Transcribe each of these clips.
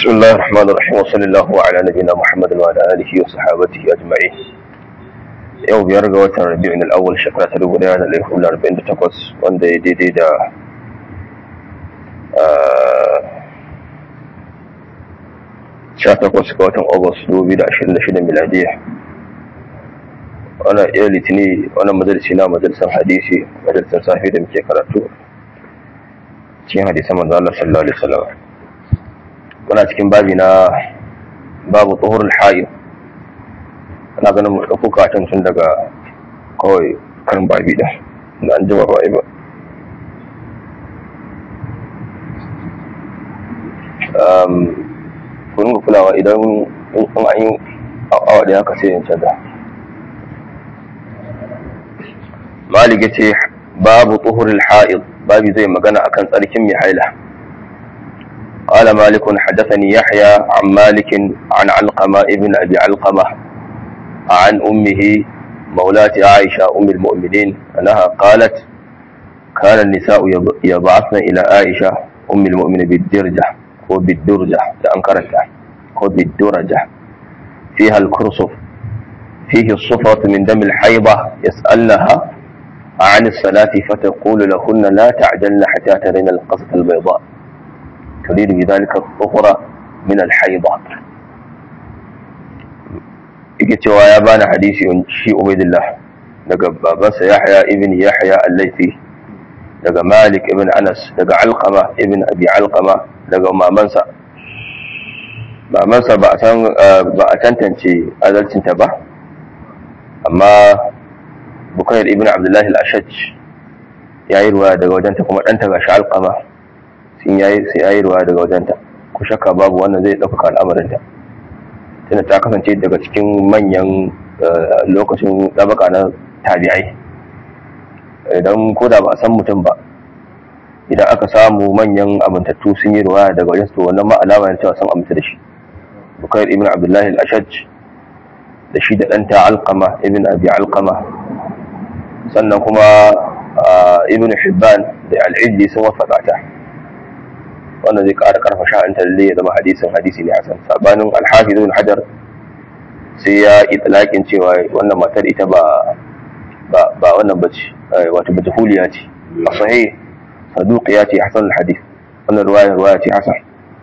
بسم الله الرحمن الرحيم وصلى الله على نبينا محمد وعلى آله وصحابته أجمعين yau biyar ga watan rabi'in al'awwal shekara ta dubu daya da ɗari hudu arba'in da takwas wanda ya daidai da sha takwas ga watan agus dubu biyu da ashirin da shida miladiya wannan iya litini wannan majalisi na majalisar hadisi majalisar safi da muke karatu cikin hadisan manzo Allah sallallahu alaihi wasallam muna cikin babi na babu tsohurul hayyar ana ganin mu ɗauko katon tun daga kawai kan babi ɗin da an jima ba ba kun ga kulawa idan in an yi awa da haka sai yin canza malik ya ce babu tsohurul ha'id babi zai magana akan tsarkin mai haila قال مالك حدثني يحيى عن مالك عن علقمة ابن أبي علقمة عن أمه مولاة عائشة أم المؤمنين أنها قالت كان النساء يبعثن إلى عائشة أم المؤمنين بالدرجة وبالدرجة لأنكرتها وبالدرجة فيها الكرسف فيه الصفرة من دم الحيضة يسألنها عن الصلاة فتقول لهن لا تعجلن حتى ترين القصة البيضاء تريد بذلك الصفرة من الحيضة yake cewa ya bani hadisi shi ubaidillah daga babansa yahya ibn yahya al-laifi daga malik ibn anas daga alqama ibn abi alqama daga mamansa mamansa ba a san ba a tantance adalcinta ba amma bukayar ibn abdullahi al-ashaj ya yi ruwa daga wajenta kuma ɗanta ga shi alqama sun yayi ruwa daga wajenta ku shakka babu wannan zai ɗaukaka al'amarinta tana ta kasance daga cikin manyan lokacin ɗabaka na tabi'ai idan ko da ba a san mutum ba idan aka samu manyan amintattu sun yi ruwa daga wajen su wannan ma alama ne cewa sun aminta da shi bukair ibn abdullahi al-ashaj da shi da ɗanta alqama ibn abi alqama sannan kuma ibn hibban da al-iddi sun wafaka ta wannan zai ƙara ƙarfa sha'anta lalle ya zama hadisin hadisi ne hasan sabanin alhafiz ibn hajar sai ya itlaqin cewa wannan matar ita ba ba ba wannan bace wato majhuliya ce a sahih saduqiya ce hasan alhadith wannan ruwaya ruwaya ce hasan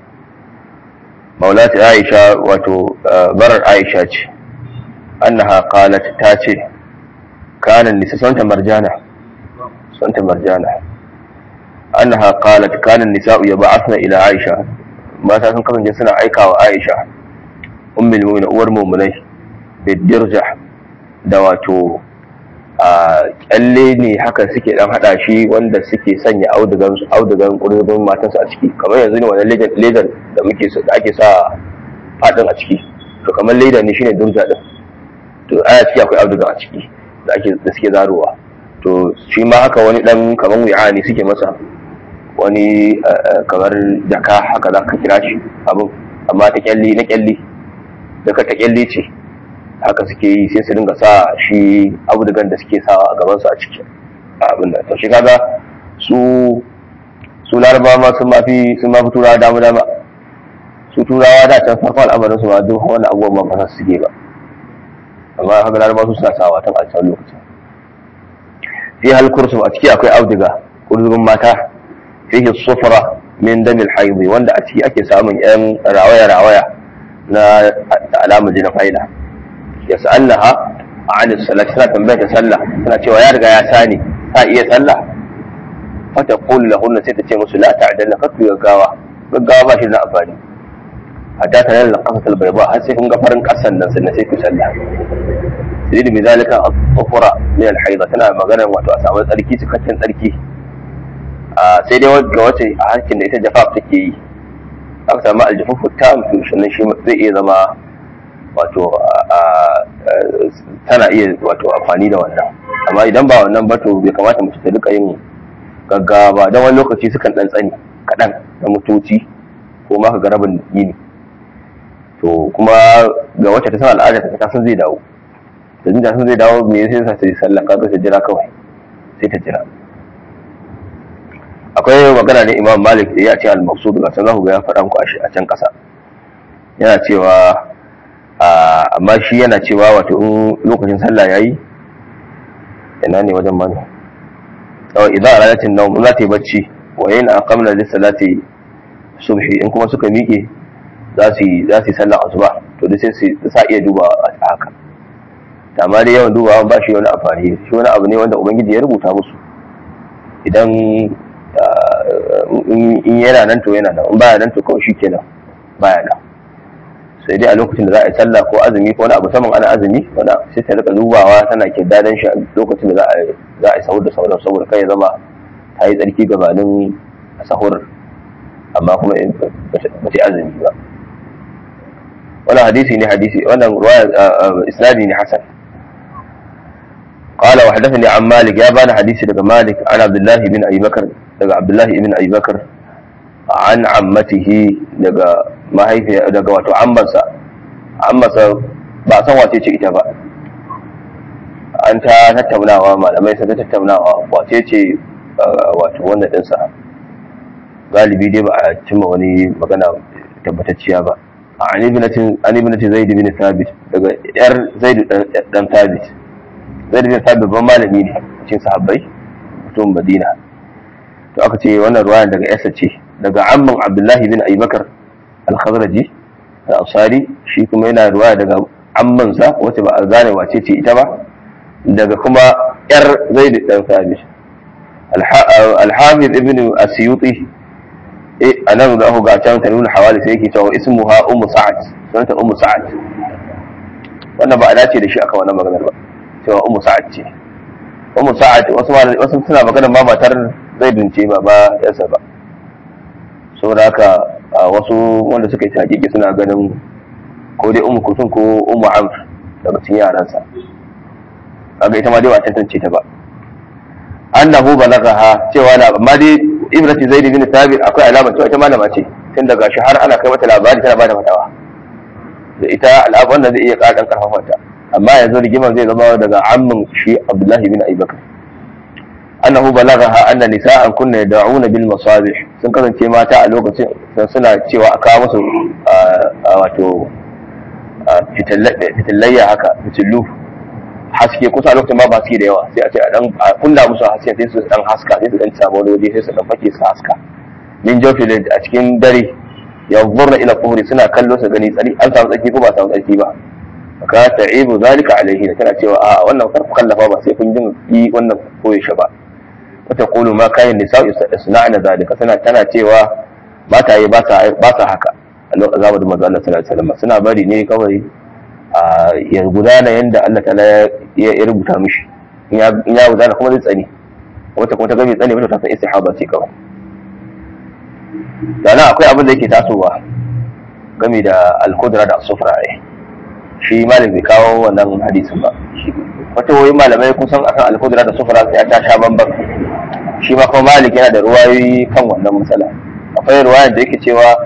maulati aisha wato barar aisha ce annaha qalat ta ce kana nisa santa marjana santa marjana annaha qalat kana an-nisa'u yab'athna ila Aisha mata sun kasance suna aikawa Aisha ummul mu'minin uwar mu'minai bidirja da wato a kyalle ne haka suke dan hada shi wanda suke sanya audugan audugan kurbin matansu a ciki kamar yanzu ne wannan ledar da muke da ake sa fadin a ciki to kamar leda ne shine durja din to aya ciki akwai auduga a ciki da ake da suke zarowa to shi ma haka wani dan kamar wi'a ne suke masa wani kamar jaka haka za ka kira shi abin amma ta kyalli na kyalli daga ta kyalli ce haka suke yi sai su dinga sa shi abudugan da suke sawa a gabansu a cikin abin da to shi kaga su su laraba ma sun mafi sun mafi turawa dama dama su turawa da can farko al'amarin su ma duk wani abubuwan ma ba su suke ba amma haka laraba su suna sawa tun a can lokacin fi halkursu a ciki akwai auduga kurzumin mata fihi sufra min damil haidi wanda a ciki ake samun yan rawaya rawaya na alamar jinin haila ya sa'allaha an salat suna tambayar ta sallah suna cewa ya riga ya sani ta iya sallah fata qul lahunna sai ta ce musu la ta'dalna katu gaggawa gaggawa ba shi da amfani hatta ta nalla qasatul bayda har sai kun ga farin kasan nan sannan sai ku sallah sai da bizalika al-sufra min al-haida tana magana wato a samu tsarki cikakken tsarki sai dai ga wace a harkin da ita jafaf take yi aka samu aljafafu ta mutu sannan shi zai iya zama wato tana iya wato amfani da wannan amma idan ba wannan ba to bai kamata mutu ta duka yin gaggawa ba don wani lokaci sukan dan tsani kaɗan na mutoci ko ma ka ga rabin yini to kuma ga wacce ta san al'ada ta san zai dawo da jin sun zai dawo me sai sa sai sallah ka ta jira kawai sai ta jira akwai magana ne imam malik da ya ce al-maqsud ga sanan ga ya faɗa muku a can ƙasa yana cewa amma shi yana cewa wato in lokacin sallah yayi ina ne wajen mana kawai idan alalatin nawm za ta yi bacci wa yana aqamna lis salati subhi in kuma suka miƙe za su yi za su yi sallar asuba to duk sai su sa iya duba a haka amma dai yawan dubawa ba shi wani amfani shi wani abu ne wanda ubangiji ya rubuta musu idan in yana nan to yana nan in baya nan to kawai shi kenan baya nan sai dai a lokacin da za a yi sallah ko azumi ko wani abu saman ana azumi wanda sai ta rika dubawa tana ke dadan shi a lokacin da za a za a yi sahur da sauran saboda kai ya zama ta yi tsarki gabanin sahur amma kuma ba ta azumi ba wannan hadisi ne hadisi wannan ruwaya isnadi ne hasan قال وحدثني عن مالك يا بان حديثي daga مالك عن عبد الله بن ابي بكر daga عبد الله بن ابي بكر عن عمته daga mahaifiya daga wato ammansa ammansa ba san wace ce ita ba an ta tattaunawa malamai sun tattaunawa wace ce wato wannan dinsa galibi dai ba a cimma wani magana tabbatacciya ba an ibnati zaid bin thabit daga yar zaid dan thabit zaid bin thabit babban malami ne cikin sahabbai mutum madina to aka ce wannan ruwayan daga yasa ce daga amman abdullahi bin abubakar al-khazraji al-ansari shi kuma yana ruwaya daga ammansa wacce ba a gane wace ce ita ba daga kuma yar zaid dan thabit al-hafiz ibn asyuti a nan da aka ga can ta nuna hawali sai yake cewa ismuha ummu sa'ad sunanta ummu sa'ad wannan ba a dace da shi aka wannan maganar ba cewa ummu sa'ad ce ummu sa'ad wasu wasu suna magana ma matar zaidun ce ba ba yansa ba saboda haka wasu wanda suka yi hakiki suna ganin ko dai ummu kusun ko ummu amr daga cikin yaransa kaga ita ma dai ba tantance ta ba annahu balagaha cewa na amma dai ibrati zaid bin thabit akwai alama cewa ita malama ce tun daga shi har ana kai mata labari tana bada fatawa da ita al'abu wanda zai iya ƙara karfafa ta amma yanzu rigimar zai zama daga ammin shi abdullahi bin abubakar annahu balaghaha anna nisa'an kunna yad'una bil masabih sun kasance mata a lokacin suna cewa a kawo musu wato fitillayya haka fitillu haske kusa lokacin ba ba suke da yawa sai a ce a dan kunna musu haske sai su dan haska sai su dan samu wani waje sai su dan fake su haska min jofilin a cikin dare yanzurna ila kuhuri suna kallo su gani tsari an samu tsarki ko ba samu tsarki ba ka ta'ibu zalika alaihi tana cewa a wannan farko kallafa ba sai kun jin yi wannan koyaushe ba wata kulu ma kayan nisa isna'na zalika tana tana cewa mata yi ba sa ba sa haka a lokacin zamanin manzo Allah sallallahu alaihi wasallam suna bari ne kawai a ya gudana yanda Allah ta'ala ya rubuta mishi in ya gudana kuma zai tsani wata kuma ta gabe tsani wata ta san istihaba ce kawai da akwai abin da yake tasowa game da alkudura da sufra ne shi malam bai kawo wannan hadisin ba wata woyin malamai kusan akan alkudura da sufra ya ta sha bamban shi ma kuma malik yana da ruwayoyi kan wannan matsala akwai ruwayar da yake cewa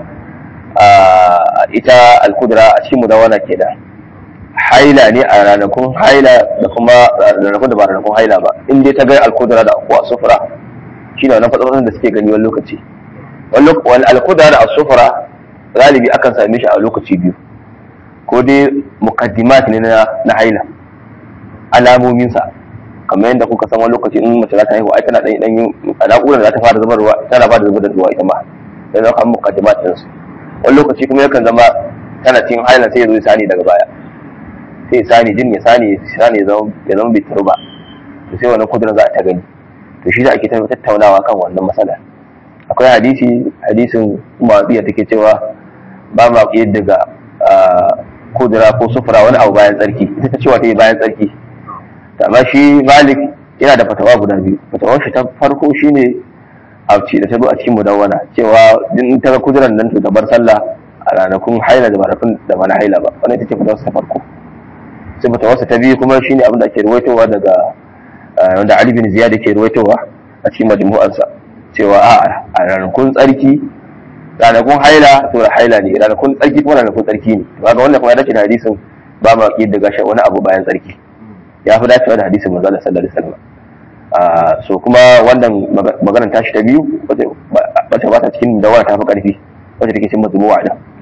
ita alkudura a cikin mudawana ke da haila ne a ranakun haila da kuma ranakun da ba ranakun haila ba in dai ta ga alkudura da kuwa sufra shi ne wannan fatsafatsun da suke gani wani lokaci wani alkuda da asufura galibi akan same shi a lokaci biyu ko dai mukaddimat ne na haila alamominsa kamar yadda kuka san wani lokaci in mace za ta haihu ai tana dan dan alaƙuran da za ta fara zubar ruwa tana fara zubar da ruwa ita ma sai zama kan mukaddimat din su wani lokaci kuma yakan zama tana cikin haila sai ya zo ya sani daga baya sai ya sani jin ya sani sani ya zama ya zama bai ba to sai wannan kudurin za a ta gani to shi da ake tattaunawa kan wannan matsalar akwai hadisi hadisin mawaɗiya take cewa ba ma ƙiyar daga kudura ko sufura wani abu bayan tsarki ita ta cewa ta yi bayan tsarki amma shi malik yana da fatawa guda biyu fatawar shi ta farko shine a ci da ta zo a cikin mudawwana cewa in ta ga kuduran nan to bar sallah a ranakun haila da ranakun da ba na haila ba wannan ita ce fatawar ta farko sai fatawar ta biyu kuma shine abin da ake ruwaitowa daga wanda Ali bin Ziyad yake ruwaitowa a cikin majmu'arsa cewa a a ranakun tsarki ranakun haila to da haila ne ranakun tsarki kuma ranakun tsarki ne to kaga wannan kuma ya dace da hadisin ba ma ki daga shi wani abu bayan tsarki ya fi dacewa da hadisin manzo Allah sallallahu alaihi wasallam so kuma wannan maganar tashi ta biyu wacce ba ta cikin dawa ta fi karfi wacce take cikin mazmu'a da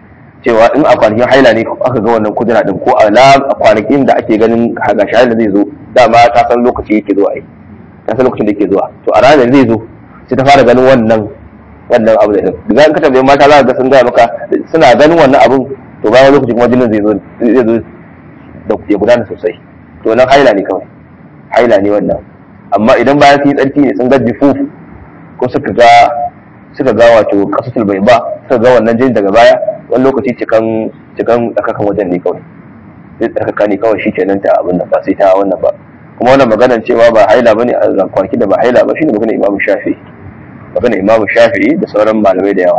cewa in a kwanakin haila ne aka ga wannan kudura din ko a kwanakin da ake ganin ga shi haila zai zo dama ta san lokaci yake zuwa ai ta san lokacin da yake zuwa to a ranar zai zo sai ta fara ganin wannan wannan abu da din daga in ka tambaye mata za ka ga sun gaya maka suna ganin wannan abun to bayan lokaci kuma jinin zai zo zai zo da ya gudana sosai to nan haila ne kawai haila ne wannan amma idan bayan sun yi tsarki ne sun ga jifuf ko suka ga suka ga wato kasatul bai ba suka ga wannan jini daga baya wani lokaci cikan cikan tsakakan wajen ne kawai sai tsakaka ne kawai shikenan ta abin da ba sai ta wannan ba kuma wannan maganar cewa ba haila bane a kwanaki da ba haila ba shine maganar imamu shafi'i maganar imamu shafi'i da sauran malamai da yawa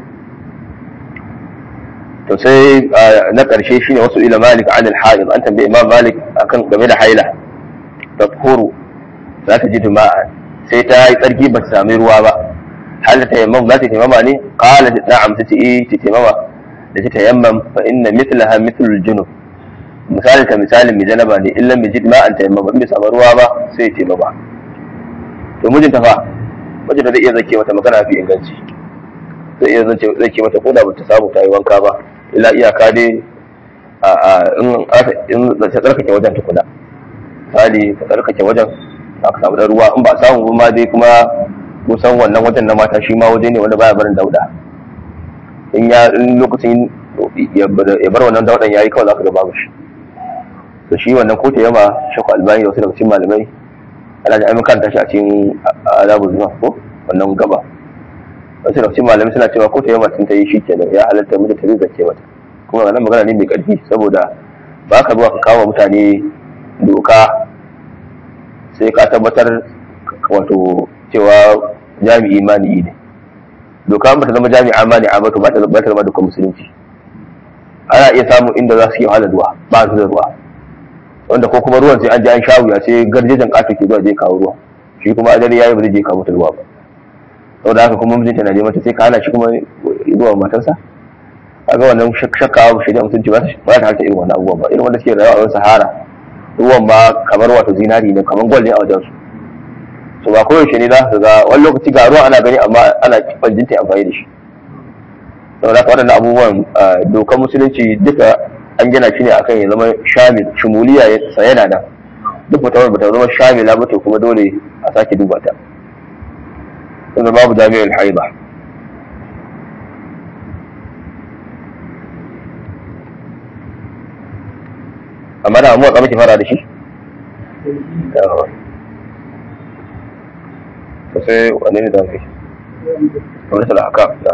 to sai na ƙarshe shine wasu ila malik an al-haid an tambaye imam malik akan game da haila tafhuru za ta ji jima'a sai ta yi tsarki ba ta sami ruwa ba hal ta yammam za ta taimama ne qala na'am ta ce eh ta taimama da ta tayammam fa inna mithlaha mithlul junub misali ta misalin mai janaba ne illa mai jid ma'an tayammama in bai samu ruwa ba sai ya taimama to mijinta fa mijinta zai iya zake mata magana fi inganci zai iya zake mata ko da ba ta samu ta yi wanka ba illa iyaka dai in ta tsarkake wajen tukuna misali ta tsarkake wajen aka samu da ruwa in ba samu ba ma dai kuma kusan wannan wajen na mata shi ma waje ne wanda baya barin dauda in ya in lokacin ya bar wannan daudan yayi kawai zaka ga babu shi to shi wannan ko ta yama shakku albani da wasu daga cikin malamai ana da ayyukan tashi a cikin adabu zuwa ko wannan gaba wasu daga cikin malamai suna cewa ko ta yama tun ta yi shi kenan ya halatta mu da ta zake mata kuma wannan magana ne mai karfi saboda ba ka zuwa ka kawo mutane doka sai ka tabbatar wato cewa jami'i mani ne doka ba ta zama jami'a mani a ba ta ba ta zama dukkan musulunci ana iya samun inda za su yi wahala ruwa ba su da ruwa wanda ko kuma ruwan sai an ji an sha wuya sai garjejen ƙato ke zuwa je kawo ruwa shi kuma ajali yayi ba zai je kawo mata ruwa ba saboda haka kuma mijinta na je mata sai ka hana shi kuma zuwa matarsa kaga wannan shakka ba shari'a mutunci ba ta harta irin wannan abubuwan ba irin wanda suke rayuwa a wani sahara ruwan ba kamar wato zinari ne kamar gwal ne a wajen su so ba koyaushe ne za su ga wani lokaci ga ruwan ana gani amma ana kwanjinta amfani da shi saboda haka waɗannan abubuwan dokar musulunci duka an gina shi ne akan ya zama shamil shimuliya sa yana nan duk mutum ba ta zama shamila ba to kuma dole a sake duba ta tunda babu jami'ul haiba amma da amuwa kamar ki fara da shi to sai wane ne zafi kamar da haka da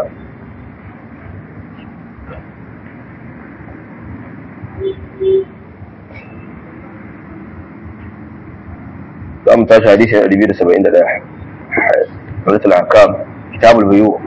za mu tashi hadisi na 271 kamar da haka kitabul buyu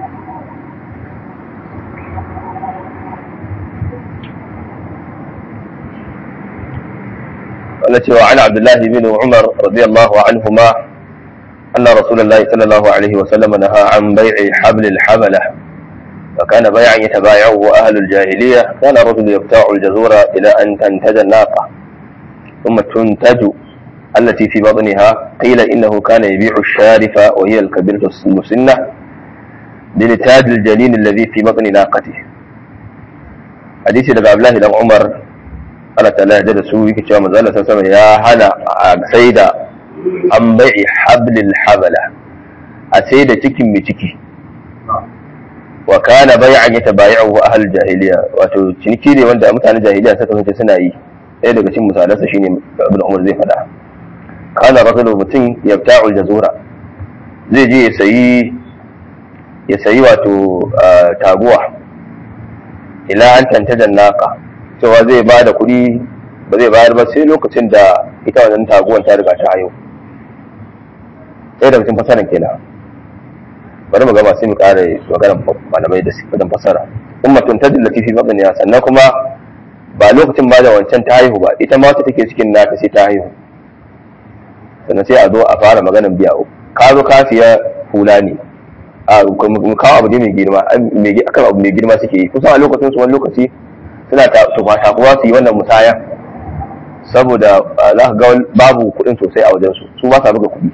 التي وعن عبد الله بن عمر رضي الله عنهما أن رسول الله صلى الله عليه وسلم نهى عن بيع حبل الحبلة وكان بيعا يتبايعه أهل الجاهلية كان الرجل يبتاع الجزور إلى أن تنتج الناقة ثم تنتج التي في بطنها قيل إنه كان يبيع الشارفة وهي الكبيرة المسنة لنتاج الجنين الذي في بطن ناقته حديث عبد الله بن عمر Allah ta yarda da su yake cewa manzo Allah sama ya hana a sai da an bai'i hablil habala a sai da cikin mai ciki wa kana bai'an yatabayi'u ahlul jahiliya wato ciniki ne wanda mutanen jahiliya suka kasance suna yi ɗaya daga cikin misalansa shine Ibn Umar zai faɗa kana rajulu mutum yabta'u jazura zai je ya sayi ya sayi wato taguwa ila an tantajan naqa cewa zai ba da kuɗi ba zai bayar ba sai lokacin da ita wannan taguwan ta riga ta hayo ɗaya daga cikin fasaran kenan bari mu gama sai mu ƙara maganar malamai da wajen fasara ummatun tajil latifi mabniya sannan kuma ba lokacin ba da wancan ta haihu ba ita ma wata take cikin nata sai ta haihu sannan sai a zo a fara maganar biya ka zo ka siya hula ne a mu kawo abu ne mai girma akan abu mai girma suke yi kusan a lokacin su wani lokaci suna takuwa su yi wannan musaya saboda za ka ga babu kuɗin sosai a wajensu su ba sa buga kuɗi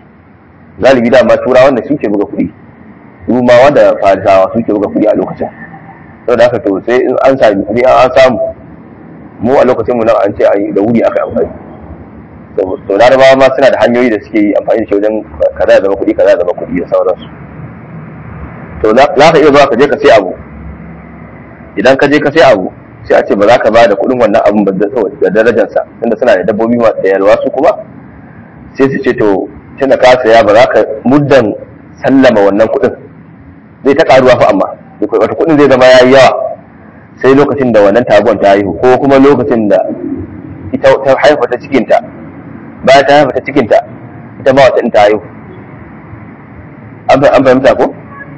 galibi da ma turawa wanda suke buga kuɗi su ma wanda farisawa suke buga kuɗi a lokacin saboda haka to sai in an sami sai an samu mu a lokacin mu nan an ce a yi da wuri aka yi amfani to larabawa ma suna da hanyoyi da suke yi amfani da shi wajen kaza ya zama kuɗi kaza ya zama kuɗi da sauransu to za ka iya zuwa ka je ka sai abu idan ka je ka sai abu sai a ce ba za ka ba da kuɗin wannan abun ba da darajarsa tunda suna da dabbobi da yalwa su kuma sai su ce to tunda ka saya ba za ka muddan sallama wannan kuɗin zai ta karuwa fa amma wata kuɗin zai zama yayi yawa sai lokacin da wannan taguwan ta haihu ko kuma lokacin da ita ta haifa ta cikinta bayan ta haifa ta cikinta ita ma wata ta haihu an fahimta ko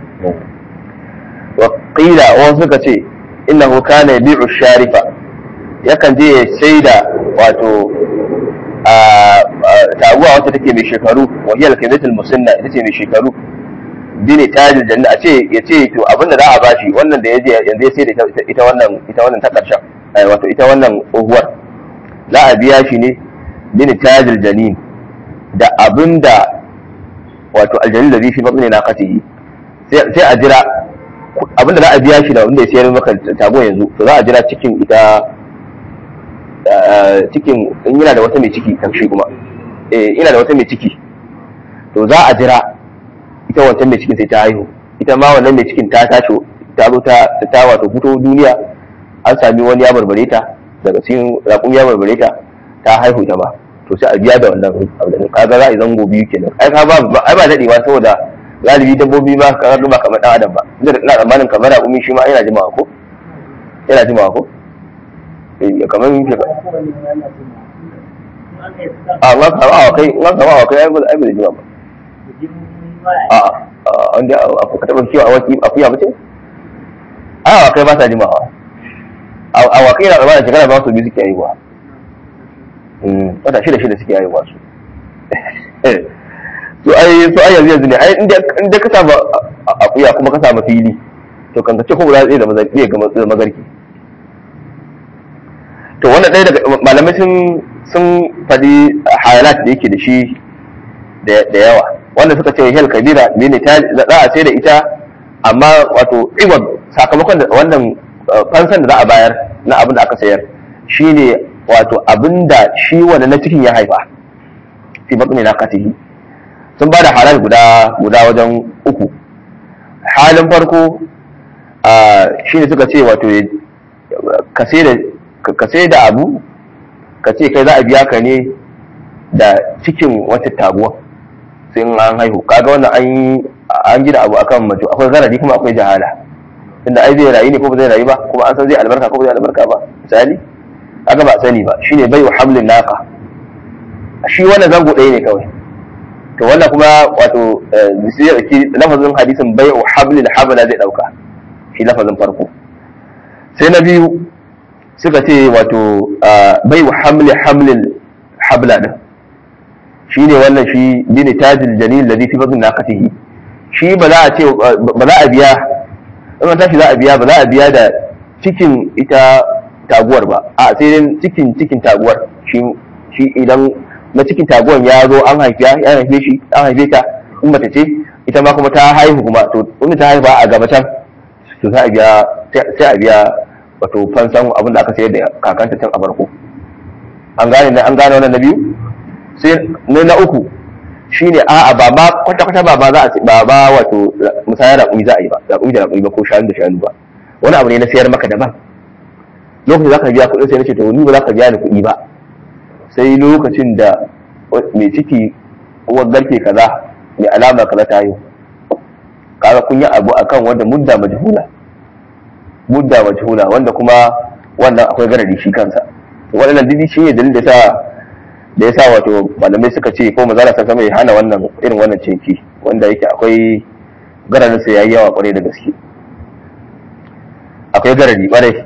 wa qila wasu suka ce innahu kana yabi'u sharifa yakan je ya saida wato taguwa wacce take mai shekaru wa hiya al-kaydatul musanna ita ce mai shekaru bine tajil janna a ce ya ce to abinda za a bashi wannan da yaje yanzu ya sai da ita wannan ita wannan ta karshen wato ita wannan tsohuwar za a biya shi ne bine tajil janin da abinda wato aljanin da zai fi mabni na katihi sai a jira abinda za a biya shi da wanda ya sayar maka tago yanzu to za a jira cikin ita cikin in yana da wata mai ciki kan shi kuma eh ina da wata mai ciki to za a jira ita wancan mai cikin sai ta haihu ita ma wannan mai cikin ta tashi ta zo ta ta wato fito duniya an sami wani ya barbare ta daga cikin raƙum ya barbare ta ta haihu ta ma to sai a biya da wannan abin kaga za a yi zango biyu kenan ai ka ba ai ba dadewa saboda galibi dabbobi ba ka ba kamar dan adam ba inda ina tsammanin kamar raƙumi shi ma yana jimawa ko yana jimawa ko eh kamar yin ba a ma ka ba kai ma ka ba kai ai ba ai ba jima ba a a wanda ka taba kiwa a waki akuya mace a kai ba sa jimawa a wakai na tsammanin shekara ba su biyu suke haihuwa wata shida shida suke haihuwa su to ai to ai yanzu yanzu ne ai inda ka samu akuya kuma ka samu fili to kan ce ko ba zai zama zai ga magarki to wannan ɗaya daga malamai sun sun faɗi hayalat da yake da shi da yawa wanda suka ce hel kabira mene ta za a sai da ita amma wato iwab sakamakon wannan fansan da za a bayar na abin da aka sayar shine wato abinda shi wanda na cikin ya haifa fi batni na katihi sun ba da halal guda guda wajen uku halin farko shi ne suka ce wato ka sai da abu ka ce kai za a biya ka ne da cikin wata taguwa sai in an haihu kaga wannan an an gina abu akan mace akwai zarari kuma akwai jahala tunda ai zai rayu ne ko ba zai rayu ba kuma an san zai albarka ko ba zai albarka ba misali aka ba sani ba shine bai wa hamlin naka shi wannan zango ɗaya ne kawai to wannan kuma wato lafazin hadisin bai wa hamlin habla zai ɗauka shi lafazin farko sai na biyu suka ce wato bai wa hamlin hamlin habla din shi ne wannan shi bini tajil jalil ladhi fi fadl naqatihi shi ba za a ce ba za a biya in tashi za a biya ba za a biya da cikin ita taguwar ba a sai dai cikin cikin taguwar shi shi idan na cikin taguwar ya zo an haifiya ya haife shi an haife ta in mace ce ita ma kuma ta haihu kuma to in ta haifa a gaba can to sai a biya sai a biya wato fansan abin da aka sayar da kakanta can a farko an gane an gane wannan na biyu sai ne na uku shine a'a ba ba kwata kwata ba ba za a ba ba wato musayar raƙumi za a yi ba raƙumi da raƙumi ba ko shanu da shanu ba wani abu ne na sayar maka daban lokacin za ka biya kuɗin sai na ce to ni ba za ka biya ni kuɗi ba sai lokacin da mai ciki uwar garke kaza mai alama kaza ta yi kaga kun yi abu akan wanda mudda majhula mudda majhula wanda kuma wannan akwai garadi shi kansa waɗannan didi shi ne dalilin da sa da yasa wato malamai suka ce ko mazala sa sama ya hana wannan irin wannan cinki wanda yake akwai garadin sa yayi yawa kwarai da gaske akwai garadi kwarai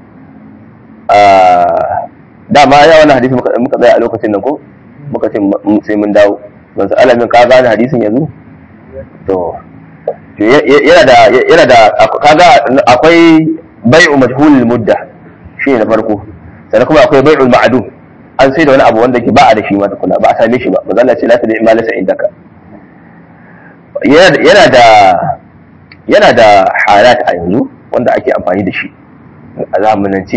dama ya wani hadisi muka tsaya a lokacin nan ko muka ce sai mun dawo ban sa alamin ka gane hadisin yanzu to yana da yana da kaga akwai bai'u majhulul mudda shi ne na farko sannan kuma akwai bai'ul ma'dum an sai da wani abu wanda ke ba a da shi ma tukuna ba a same shi ba manzo Allah ce la ta ma lasa indaka yana da yana da halat a yanzu wanda ake amfani da shi a zamanance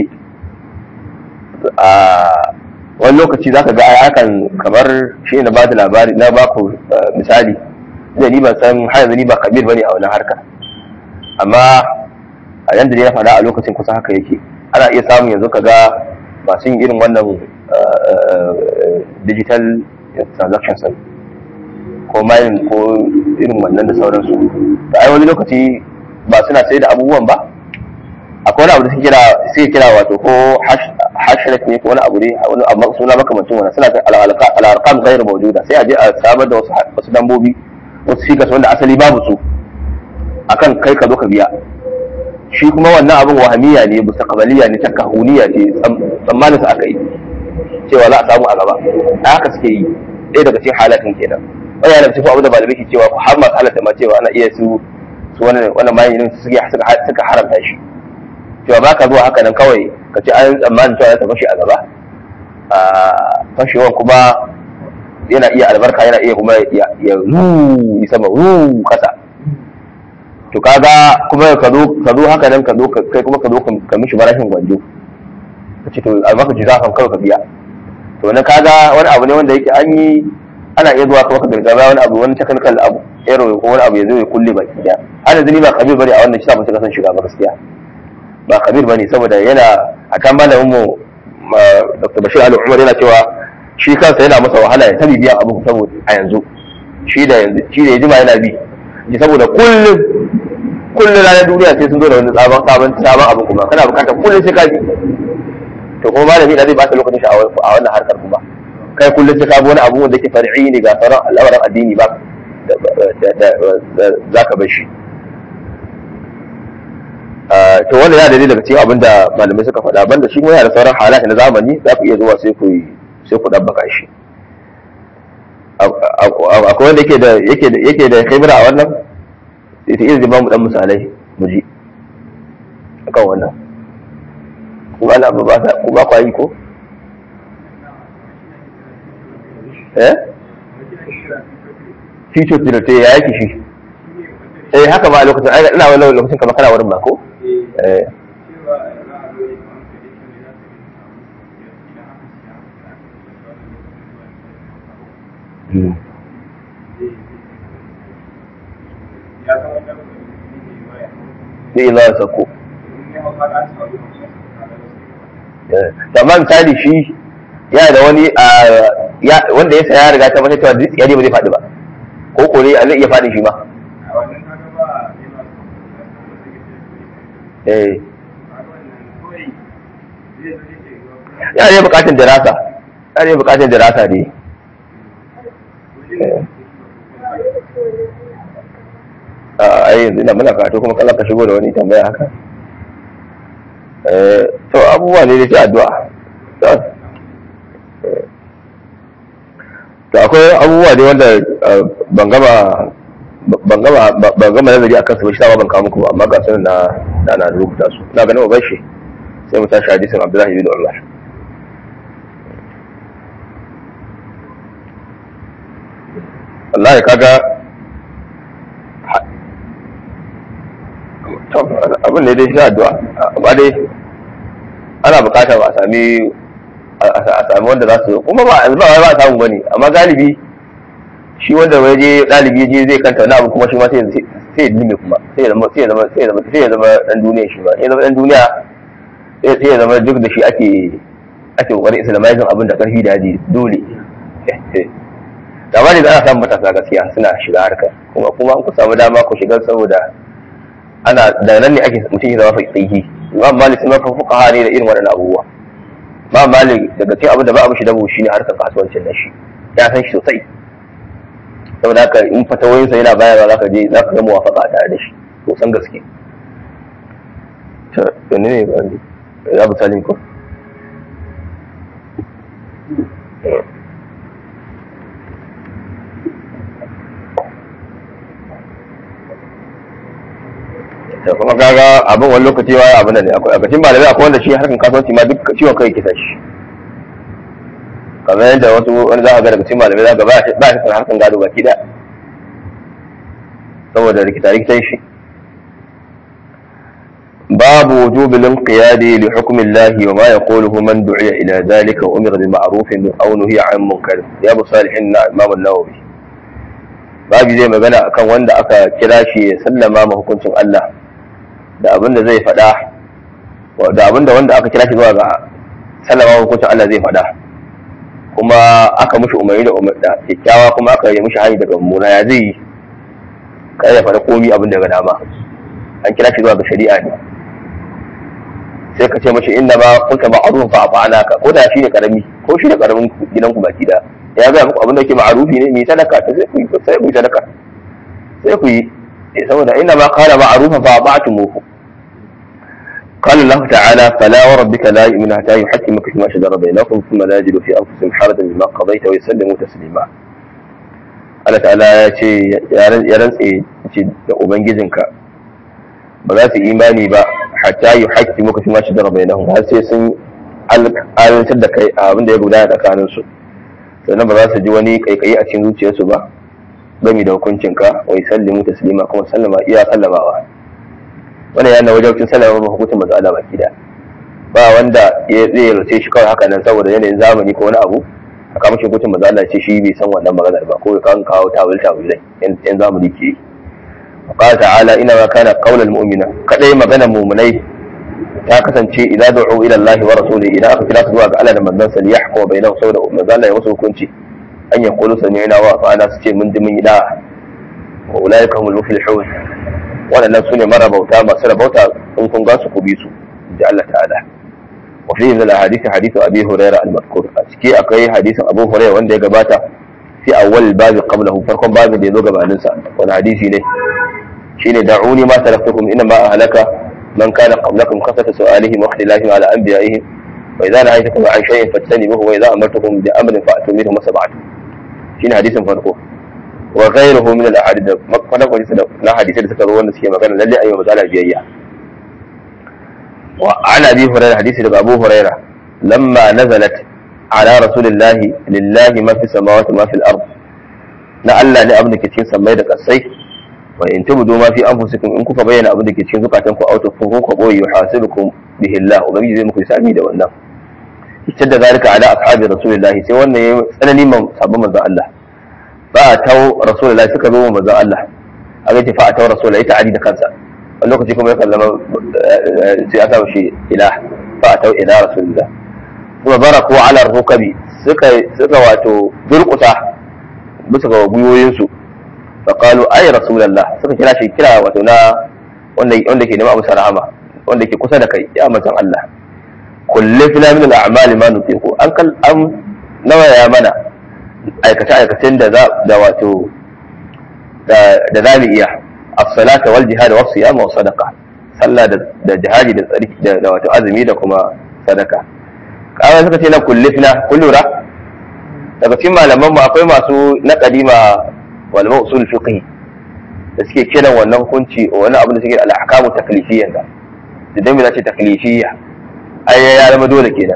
a wani lokaci zaka ga ai akan kamar shi na bada labari na baku misali da ni ban san har yanzu ni ba kabir bane a wannan harka amma a yanda ne na faɗa a lokacin kusa haka yake ana iya samun yanzu ka ga masu yin irin wannan digital transactions ko mining ko irin wannan da sauransu da ai wani lokaci ba suna sai da abubuwan ba akwai wani abu da suke kira suke kira wato ko hashtag ne ko wani abu ne wani abu suna makamancin wannan suna al-arqam ghayr mawjuda sai a je a samar da wasu wasu lambobi wasu figures wanda asali babu su akan kai ka zo ka biya shi kuma wannan abin wahamiya ne mustaqbaliya ne takahuniya ce tsammanin su aka yi cewa za a samu a gaba a haka suke yi ɗaya daga cikin halatin kenan wani yana cikin abu da malamai ke cewa har masu halatta ma cewa ana iya su su wannan wannan mayin suke suka haramta shi cewa ba ka zuwa haka nan kawai ka ce an tsammanin cewa ta fashe a gaba a fashewan kuma yana iya albarka yana iya kuma ya ruu sama ruu kasa to kaga kuma ka zo ka zo haka nan ka zo kai kuma ka zo ka mishi barashin gwanjo ka ce to albaka ji zafan kawai ka biya to na kaga wani abu ne wanda yake an yi ana iya zuwa kuma ka gargaba wani abu wani technical abu error ko wani abu ya zo ya kulle baki daya ana zini ba kabir bane a wannan shi sa mun san shiga ba gaskiya ba kabir bane saboda yana a kan malamin mu Dr. Bashir Ali Umar yana cewa shi kansa yana masa wahala ya tabi biyan abu saboda a yanzu shi da yanzu shi da ya jima yana bi ji saboda kullum kullum ranar duniya sai sun zo da wani sabon sabon sabon abu kuma kana bukatar kullum sai ka bi to kuma malami da zai ba ta lokacin shi a wannan harkar kuma kai kullum sai ka bi wani abu wanda ke far'i ne ga sauran al'amuran addini ba za ka bar shi to wannan ya dalili daga cikin abin da malamai suka faɗa banda shi kuma yana da sauran halaye na zamani za ku iya zuwa sai ku sai ku dabbaka shi akwai wanda yake da yake da yake da khibra a wannan ita iya zama mu dan misalai mu ji akan wannan ku ba ba ba ku ba ku yi ko eh future director ya yake shi eh haka ba a lokacin ina wani lokacin kamar kana wurin ba ko eh zai za a sako amma misali shi yana da wani wanda ya saya riga ta mace cewa duk ya ba zai faɗi ba ko kore a zai iya faɗi shi ma ya ne bukatun dirasa ya ne bukatun dirasa ne a yanzu ina muna karatu kuma kala ka shigo da wani tambaya haka to abubuwa ne da ke addu'a to akwai abubuwa ne wanda ban gama ban gama ban gama nazari akan su ba shi sama ban kawo muku ba amma ga sunan na na na rubuta su ina ganin ba shi sai mu tashi hadisin Abdullahi bin Umar wallahi kaga abin ne dai shi addu'a amma dai ana bukatar a sami a sami wanda za su kuma ba yanzu ba ba a samu bane amma galibi shi wanda wai je dalibi je zai kanta wani abu kuma shi ma sai sai ya kuma sai ya zama sai ya zama sai ya zama sai ya zama dan duniya shi ba ya zama dan duniya sai ya zama duk da shi ake ake kokarin islamizing abin da karfi da yaji dole da ba ne da ana samun matasa gaskiya suna shiga harkar kuma kuma ku samu dama ku shiga saboda ana da nan ne ake mutum ya zama faqihi imam malik sun mafi fuqaha ne da irin waɗannan abubuwa imam malik daga cikin abin da ba a mishi dabo shine harkar kasuwancin da shi ya san shi sosai saboda haka in fatawoyinsa yana bayarwa zaka je zaka ga muwafaqa tare da shi sosan gaske to ne ne ba ya bu salim ko da kuma kaga abin wani lokaci wa abin da ne akwai a malamai akwai wanda shi harkan kasuwanci ma duk ciwon kai kisa shi kamar yadda wasu wani za a ga daga cikin malamai za ga ba shi kan harkan gado baki da saboda rikita rikitan shi باب وجوب الانقياد لحكم الله وما يقوله من دعي إلى ذلك وأمر بمعروف أو نهي عن منكر يا أبو صالح الإمام النووي babu zai magana akan wanda aka kira shi ya sallama ma hukuncin Allah da abinda zai faɗa da abinda wanda aka kira shi zuwa ga sallama hukuncin Allah zai faɗa kuma aka mushi umarni da umarda kyakkyawa kuma aka yi mushi hanyar daga mummuna ya zai yi kai ya faɗa komi abin da ga dama an kira shi zuwa ga shari'a ne sai ka ce mashi inda ba kunta ma'arufin fa afa'ana ka ko da shi ne karami ko shi ne karamin gidanku baki da ya ga muku abin da ke ma'arufi ne mai sadaka ta sai ku yi sai ku yi sadaka sai ku yi saboda inda ma qala ma'rufan fa ata'tumuhu قال الله تعالى فلا وربك لا يؤمن حتى يحكمك فيما شجر بينكم ثم لا يجدوا في انفسهم حرجا مما قضيت ويسلموا تسليما Allah ta'ala ya ce ya rantse ce da ubangijinka ba za su imani ba hatta yi haƙƙi muka fi mashi dara bai nahu har sai sun alantar da kai a abin da ya gudana tsakanin su sannan ba za su ji wani kaikayi a cikin zuciyarsu ba gami da hukuncinka wai sallimu taslima kuma sallama iya sallamawa wannan yana wajen sallama ba hukuncin manzo Allah baki da ba wanda ya zai race shi kawai haka nan saboda yanayin zamani ko wani abu a kama shi hukuncin manzo Allah ce shi bai san wannan maganar ba ko ya kan kawo tawil tawilai yan zamani ke yi قال تعالى إنما كان قول المؤمنة كدai maganar mu'minai ta kasance idan du'u ila Allah wa rasuli idan aka kira su zuwa ga Allah da manzon sa liyahkuma bainahum saboda manzon Allah ya musu hukunci an ya qulu sami'na wa ata'na su ce mun ji mun yi da wa ulaika humul muflihun wadannan sune marabauta masu rabauta in kun ga su ku bi su ji Allah ta'ala wa fi min al-hadith hadith Abi Hurairah al-madhkur a ciki akwai hadisin Abu Hurairah wanda ya gabata fi awwal babi qablahu farkon babin da ya zo gabanin sa wani hadisi ne shine da'uni ma taraktukum inna ma ahlaka man kana qablakum kasata su'alihim wa ikhtilafihim ala anbiya'ihim wa idza nahaytukum an shay'in fajtanibuhu wa idza amartukum bi amrin fa'tu minhu masaba'tu shine hadisin farko wa ghayruhu min al-ahadith makwana ko na hadisi da suka zo wanda suke magana lalle ayyuka mazala biyayya wa ana bi hurairah hadisi daga abu hurairah lamma nazalat ala rasulillahi lillahi ma fi samawati ma fi al-ard na Allah ne abin da ke cikin sammai da kasai wa in tubdu ma fi anfusikum in kuka bayyana abin da ke cikin zukatan ku auto ku ku boye yuhasibukum bihi Allah ubangiji zai muku hisabi da wannan ita da zalika ala ashabi rasulillahi sai wannan yayi tsanani man sabon manzon Allah fa tau rasulullahi suka zo manzon Allah a ga fa tau rasulullahi ta ali da kansa a lokaci kuma ya kallama sai aka shi ila fa tau ila rasulillah kuma baraku ala rukabi suka suka wato durkuta bisa ga gwiwoyinsu faƙalu ai rasulallah suka kira shi kira wato na wanda wanda ke nema abu rahama wanda ke kusa da kai ya manzon Allah kullu fina min al-a'mal ma nutiqu an kal an nawa ya mana aikace aikacen da da wato da da zamu iya as-salata wal jihad was siyam wa sadaqa sallah da jihadi da tsari da wato azumi da kuma sadaka kawai suka ce na kullu fina kullura daga cikin malaman mu akwai masu na kadima walma usul fiqh da suke kiran wannan hukunci wani abu da suke al-ahkamu taklifiyya da idan mai ce taklifiyya ai ya zama dole kenan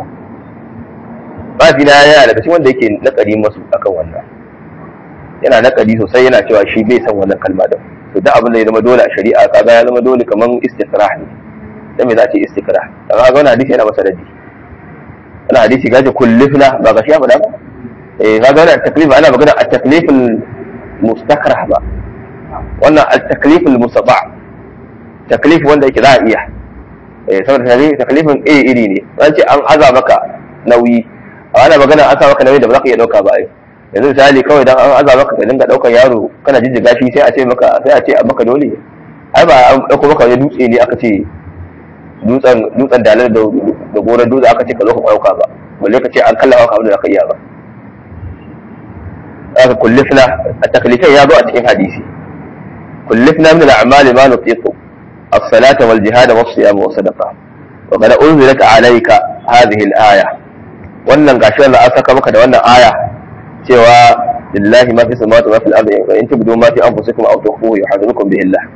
ba fi na yana daga cikin wanda yake nakari masu akan wannan yana nakari sosai yana cewa shi bai san wannan kalma da to duk abin da ya zama dole a shari'a kaga ya zama dole kaman istiqrah ne dan me za a ce istiqrah kaga ga wannan hadisi yana masa raddi wannan hadisi gaje kullifna ba ga shi ya faɗa ba eh kaga wannan taklif ana magana at-taklif mustakrah ba wannan al-taklif al-mustata taklif wanda yake za a iya eh saboda taklifin iri iri ne an ce an aza maka nauyi a ana magana an sa maka nauyi da ba za ka iya dauka ba ai yanzu misali kawai dan an aza maka ka dinga daukar yaro kana jijjiga shi sai a ce maka sai a ce a maka dole ai ba an dauko maka wani dutse ne aka ce dutsen dutsen dalar da goron dutse aka ce ka zo ka dauka ba balle ka ce an kallafa ka abin da za ka iya ba aka kullifna a taklifin ya zo a cikin hadisi kullifna min al-a'mali ma nutiqu as-salata wal jihad was siyam wa sadaqa wa qad unzilat alayka hadhihi al-aya wannan gashi Allah an saka maka da wannan aya cewa lillahi ma fi samawati wa fil ardi wa in tubdu ma fi anfusikum aw tukhfuhu yuhasibukum bihi Allah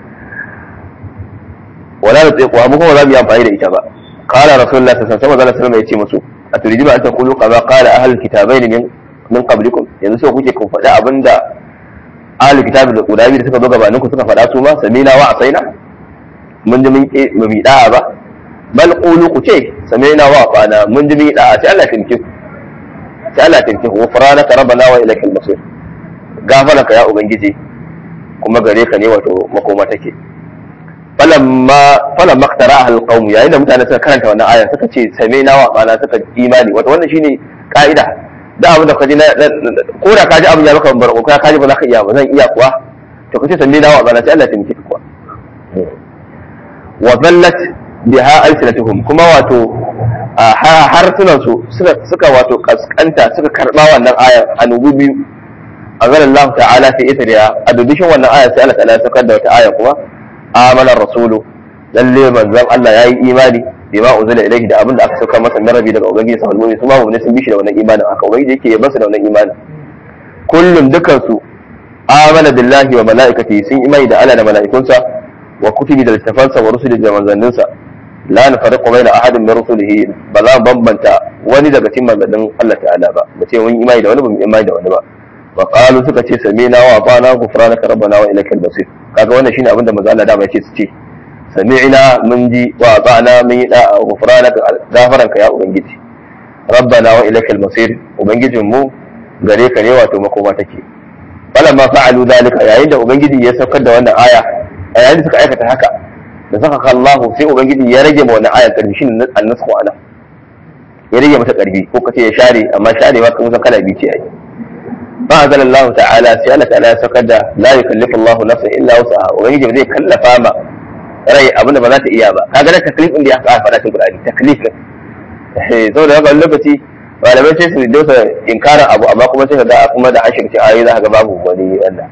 wala nutiqu mu kuma za mu yi amfani da ita ba qala rasulullah sallallahu alaihi wasallam ya ce musu aturiduna an taqulu kama qala ahlul kitabaini min min qablikum yanzu sai kuke kun faɗi abinda ahlul kitabi da guda biyu da suka zo gabanin ku suka faɗa su ma samina wa asaina mun ji mun ba mu da'a ba bal qulu ku ce sami'na wa ata'na mun ji mun da'a sai Allah tinki sai Allah tinki ghufranaka rabbana wa ilaikal masir gafaraka ya ubangiji kuma gare ka ne wato makoma take falamma falamma qtara al qawm yayin da mutane suka karanta wannan aya suka ce sami'na wa ata'na suka imani wato wannan shine ka'ida da abin da kaji na ko da kaji abin ya maka barko ka kaji ba za ka iya ba zan iya kuwa to kace sami'na wa ata'na sai Allah tinki kuwa wa zallat biha alsinatuhum kuma wato harsunan su suka wato kaskanta suka karba wannan aya annubu biyu azal Allah ta'ala fi ithriya a dubishin wannan aya sai Allah ta'ala sakar da wata aya kuma amana rasulu lalle manzon Allah yayi imani bima unzila ilayhi da abinda aka sauka masa min rabi daga ubangiji sa almu'min su ma mu ne sun bishi da wannan imanin aka ubangiji yake yabansu da wannan imanin kullum dukan su amana billahi wa malaikatihi sun imani da Allah da mala'ikunsa wa kutubi da littafansa wa rusuli da manzanninsa la nufariqu baina ahadin min rusulihi ba za mu bambanta wani daga cikin manzannin Allah ta'ala ba mu ce mun imani da wani ba mu imani da wani ba wa qalu suka ce sami'na wa ata'na ghufranaka rabbana wa ilaikal masir kaga wannan shine abin da manzo Allah dama yace su ce sami'na mun ji wa ata'na mun yi da'a ghufranaka gafaranka ya ubangiji rabbana wa ilaikal masir ubangijin mu gare ka ne wato makoma take falamma fa'alu dalika yayin da ubangiji ya saukar da wannan aya a yayin da suka aikata haka da saka Allahu sai ubangiji ya rage ma wannan ayar karfi shine annasku ana ya rage mata karfi ko kace ya share amma sharewa kan san kala biyu ce ai fa azal Allah ta'ala sai Allah ta'ala ya saukar da la yukallifu Allah nafsan illa wus'aha ubangiji ba zai kallafa ma rai abinda ba za ta iya ba kaga da taklif din da ya faɗa cikin Qur'ani taklif ne eh saboda haka lokaci malamai sai su dosa inkarin abu amma kuma sai ka ga kuma da an shirci ayoyi za ka ga babu wani wanda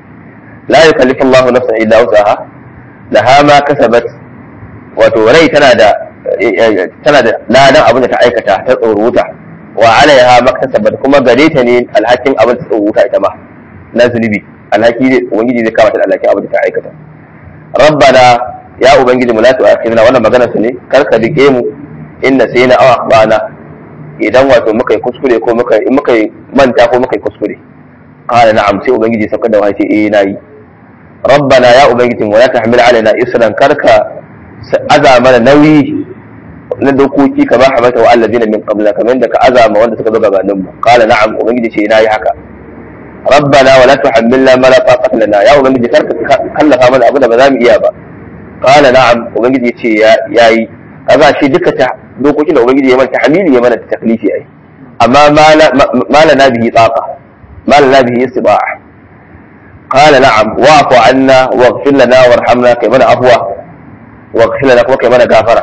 la yukallifu Allah nafsan illa wusaha laha ma kasabat wato rai tana da tana da ladan abin da ta aikata ta tsoruta wa alaiha ma kasabat kuma gare ta ne alhakin abin da ta tsoruta ita ma na zunubi alhaki ne ubangiji zai kama ta alhakin abin da ta aikata rabbana ya ubangiji mu la tu'akhidna wannan magana su ne kar ka rike mu inna sayna aw akhbana idan wato muka yi kuskure ko muka in muka yi manta ko muka yi kuskure qala na'am sai ubangiji saukar da wace eh nayi rabbana ya ubangiji wa la tahmil alaina isran karka aza mana nauyi na dokoki ka ba hamata wa allazina min qabla kamar da ka azama wanda suka zo gabanin mu qala na'am ubangiji ce nayi haka rabbana wa la tuhammilna ma la taqata lana ya ubangiji karka kallafa mana abu da ba za mu iya ba qala na'am ubangiji ce yayi kaga shi duka ta dokokin da ubangiji ya mana tahmili ya mana taklifi ai amma ma la nabihi taqa ma la nabihi istiba'a قال نعم واعف عنا واغفر لنا وارحمنا كي من عفوا واغفر لنا كما كي من غفرا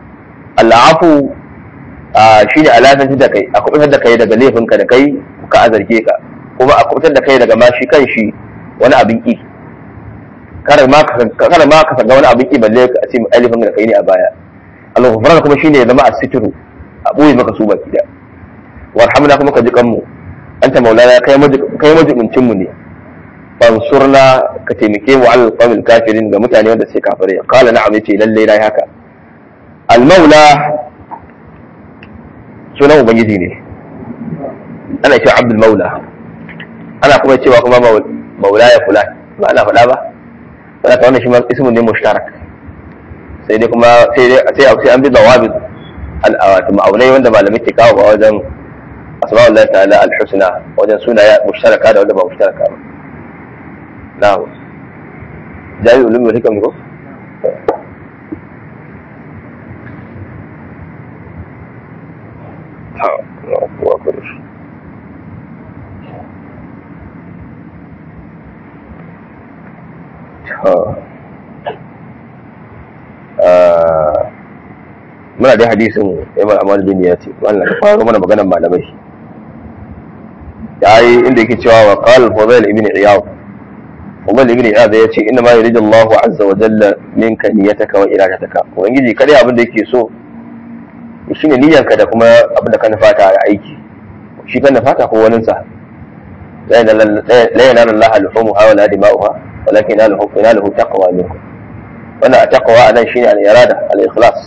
العفو shine alamantar da kai a kubutar da kai daga laifinka da kai ka azarge ka kuma a kubutar da kai daga ma shi kan shi wani abin ki kada ma ka sanga wani abin ki balle ka ce alifin da kai ne a baya al-ghufran kuma shine ya zama asitru a boye maka su baki da warhamna kuma ka ji kanmu anta maulana kai kai majibincin mu ne fansurna ka taimake mu alal qawmil kafirin ga mutane wanda sai kafirai qala na'am yace lalle dai haka al maula sunan ubangiji ne ana cewa abdul maula ana kuma cewa kuma maula ya fulan ba ana faɗa ba ana ta wannan shi ma ismun ne mushtarak sai dai kuma sai dai sai sai an bi dawabit al awat ma'aunai wanda malamai ke kawo ba wajen asma'ullahi ta'ala al husna wajen sunaya mushtaraka da wanda ba mushtaraka ba نعم جاي علوم الحكم ko muna da hadisin Imam Ahmad bin Yati wannan fara mana maganar malamai yayi inda yake cewa wa qala Fudayl ibn Iyad Umar ibn Iyad ya ce inna ma yuridu Allahu azza wa jalla minka niyyataka wa iradataka ubangiji kada abin da yake so shine niyyarka da kuma abin da ka nufata a aiki shi ka nufata ko wani sa la yanala Allah al-humuha wa la dima'uha walakin yanaluhu taqwa minkum wannan taqwa anan shine al-irada al-ikhlas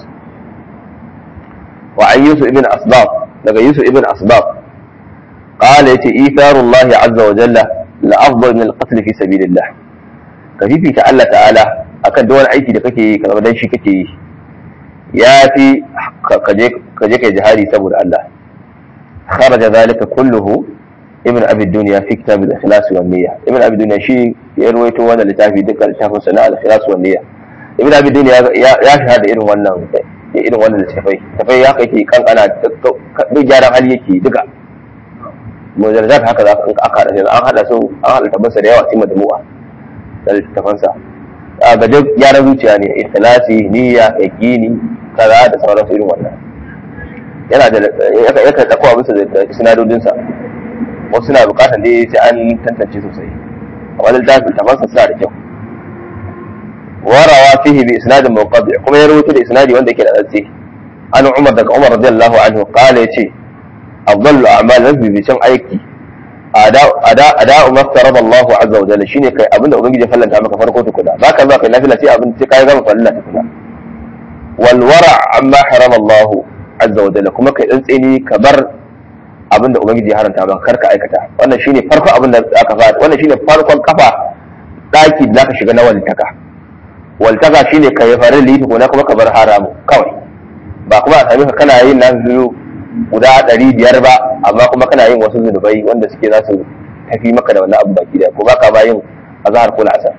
wa an Yusuf ibn Asbab daga Yusuf ibn Asbab قال يتي إيثار الله عز وجل لأفضل من القتل في سبيل الله كفيفي تعالى تعالى akan da wani aiki da kake yi kamar dan shi kake yi ya fi ka je kai jihadi saboda Allah kharaja zalika kulluhu ibn abi dunya fi kitab al-ikhlas wa niyya ibn abi dunya shi ya ruwaito wannan littafi duka littafin sana al-ikhlas wa niyya ibn abi dunya ya shahada irin wannan irin wannan littafai tafai ya kai kankana duk gyaran hali yake duka mujarrad haka za ka aka hada an hada su an hada tabbasa da yawa cikin majmu'a da littafansa ga duk gyaran zuciya ne ikhlasi niyya yaqini kaza da sauransu irin wannan yana da yakan ɗauko abinsa da sinadodinsa wasu suna bukatar dai sai an tantance sosai amma littafin tafansa suna da kyau warawa fihi bi isnadin munqadi kuma ya rawaito da isnadi wanda yake da tsatsi an umar daga umar radiyallahu anhu qala yace afdalu a'mal rabbi bi cin aiki ada ada ma farada Allah azza wa jalla shine kai abinda ubangiji ya fallanta maka farko tukuna baka zuwa kai nafila sai abin sai kai gama fallanta tukuna wal wara amma harama Allah azza wa jalla kuma kai tsantseni ka bar abinda ubangiji ya haranta maka karka aikata wannan shine farkon abin da aka fara wannan shine farkon kafa daki da zaka shiga na walitaka walitaka shine ka yi farin liti ko kuma ka bar haramu kawai ba kuma a sami ka kana yin nan biyu guda ɗari biyar ba amma kuma kana yin wasu zunubai wanda suke za su tafi maka da wannan abu baki daya ko baka ba yin azhar ko asar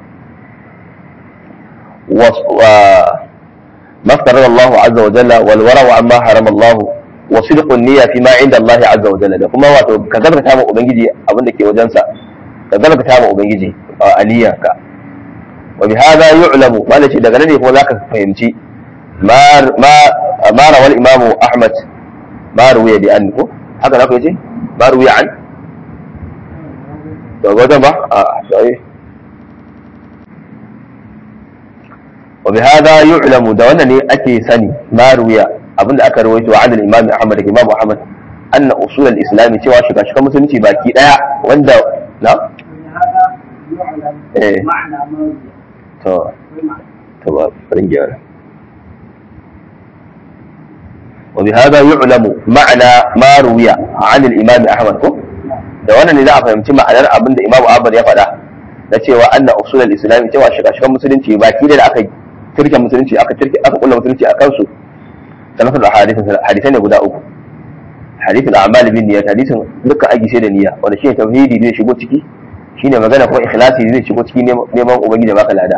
ما افترض الله عز وجل والورع عما حرم الله وصدق النية فيما عند الله عز وجل da kuma wato ka zarta ma ubangiji abin da ke wajensa ka zarta ma ubangiji a niyyarka wa bi hada yu'lamu wala ce daga nan ne kuma zaka fahimci ma ma rawal imamu ahmad ma ruwiya bi an ko haka na ku yace ma ruwiya an to ga ba a sai وبهذا يعلم da wannan ne ake sani ma ruwiya abinda aka rawaito an al-Imam Ahmad da Imam Ahmad anna usul al-islam cewa shiga shiga musulunci baki daya wanda na eh to to ba farin gyara وبهذا يعلم معنى ما روي عن الإمام أحمد da wannan ne za a fahimci ma'anar abin da Imam Ahmad ya faɗa na cewa anna usul al-islam cewa shiga shiga musulunci baki da aka turke musulunci aka turke aka kulla musulunci a kansu sanafar da hadisai ne guda uku hadisin a'mal bin niyyat hadisin dukkan aiki sai da niyya wanda shine tauhidi zai shigo ciki shine magana kuma ikhlasi zai shigo ciki neman ubangiji baka lada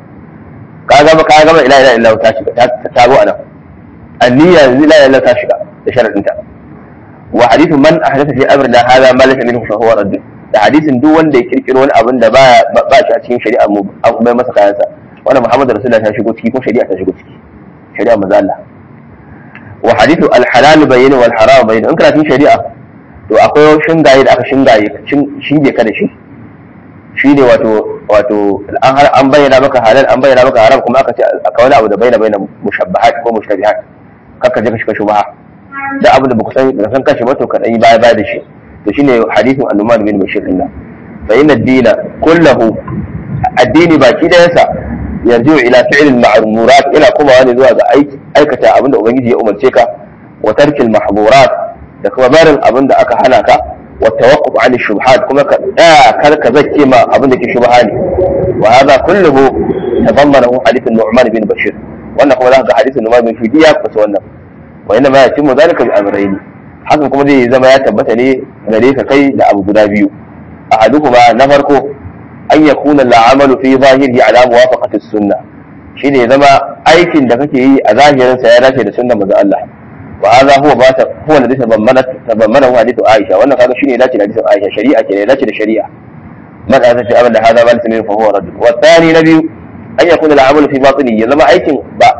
ka gama ka gama ila ila illa ta shiga ta zo anan anniya ila ila ta shiga da sharadin ta wa hadithu man ahdatha fi amrina hadha ma laysa minhu fa huwa radd da hadisin duk wanda ya kirkiro wani abin da ba ba shi a cikin shari'a mu an bai masa kayansa wannan Muhammadu Rasulullah ta shigo ciki ko shari'a ta shigo ciki shari'a maza Allah wa hadithu al-halal bayyin wal haram bayyin in kana cikin shari'a to akwai shingaye da aka shingaye shinge ka da shi shine wato wato an an bayyana maka halal an bayyana maka haram kuma aka ce aka wani abu da bayyana bayyana mushabbahat ko mushtabihat kaka je ka shiga shubha da abu da baka san da san kashi ba to ka dan yi baya baya da shi to shine hadithin annuman bin bashir din fa inna ad-dina kullahu addini baki da yasa yarju ila fi'l al-ma'murat ila kuma wani zuwa ga aikata abinda ubangiji ya umarce ka wa tarkil mahmurat da kuma barin abinda aka hana ka wa tawaqquf an shubhat kuma ka da kar ka zakke ma abinda ke shubha ne wa hadha kulluhu tadammanahu hadith an-nu'man bin bashir wannan kuma zaka ga hadith an-nu'man bin bashir ya kusa wannan wa inna ma yatimmu dhalika bi amrayn hakan kuma zai zama ya tabbata ne gare ka kai da abu guda biyu ahaduhuma na farko an ya kuna la'amalu fi zahiri ala muwafaqati sunna shine zama aikin da kake yi a zahirin sa ya dace da sunnar manzo Allah wa hadha huwa ba ta huwa alladhi tabammana tabammana hadithu Aisha wannan kaga shine dace da hadisin Aisha shari'a ke dace da shari'a man aka ce abin da hada ba lismin fa huwa radd wa thani na biyu an ya kuna la'amalu fi batini ya zama aikin ba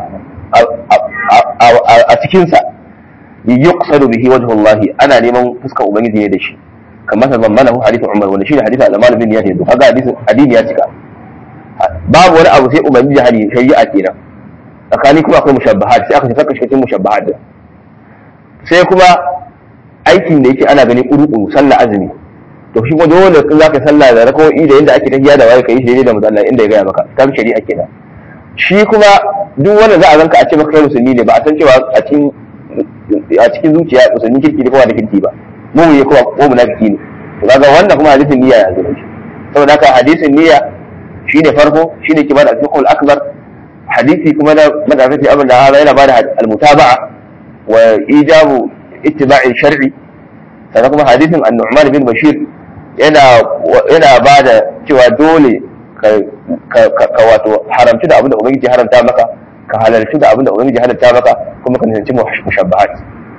a cikin sa yuqsadu bihi wajhu Allah ana neman fuskar ubangiji ne da shi kamar tazammanahu hadithu Umar wanda shine hadithu al-Amal bin Yahya to kaga hadisin hadisi ya cika babu wani abu sai ubangiji hadi shari'a kenan tsakani kuma akwai mushabbahat sai aka ce saka cikin mushabbahat din sai kuma aikin da yake ana gani kuru sallah azumi to shi kuma dole in zaka sallah da rakawoyi da yanda ake tafiya da waye kai shi da manzo inda ya gaya maka kan shari'a kenan shi kuma duk wanda za a zanka a ce maka kai musulmi ne ba a san cewa a cikin a cikin zuciya musulmi kirki ne kuma da kirki ba mu ya kuma ko munafiki ne to kaga wannan kuma hadisin niyya ya zo shi saboda haka hadisin niyya shine farko shine kibar al-fiqhul akbar hadisi kuma na madafati abin da hada yana bada al-mutaba'a wa ijabu ittiba'i shar'i sannan kuma hadisin an-nu'man bin bashir yana yana bada cewa dole ka wato haramci da abin da ubangiji haramta maka ka halarci da abin da ubangiji halarta maka kuma ka nisanci mushabbahat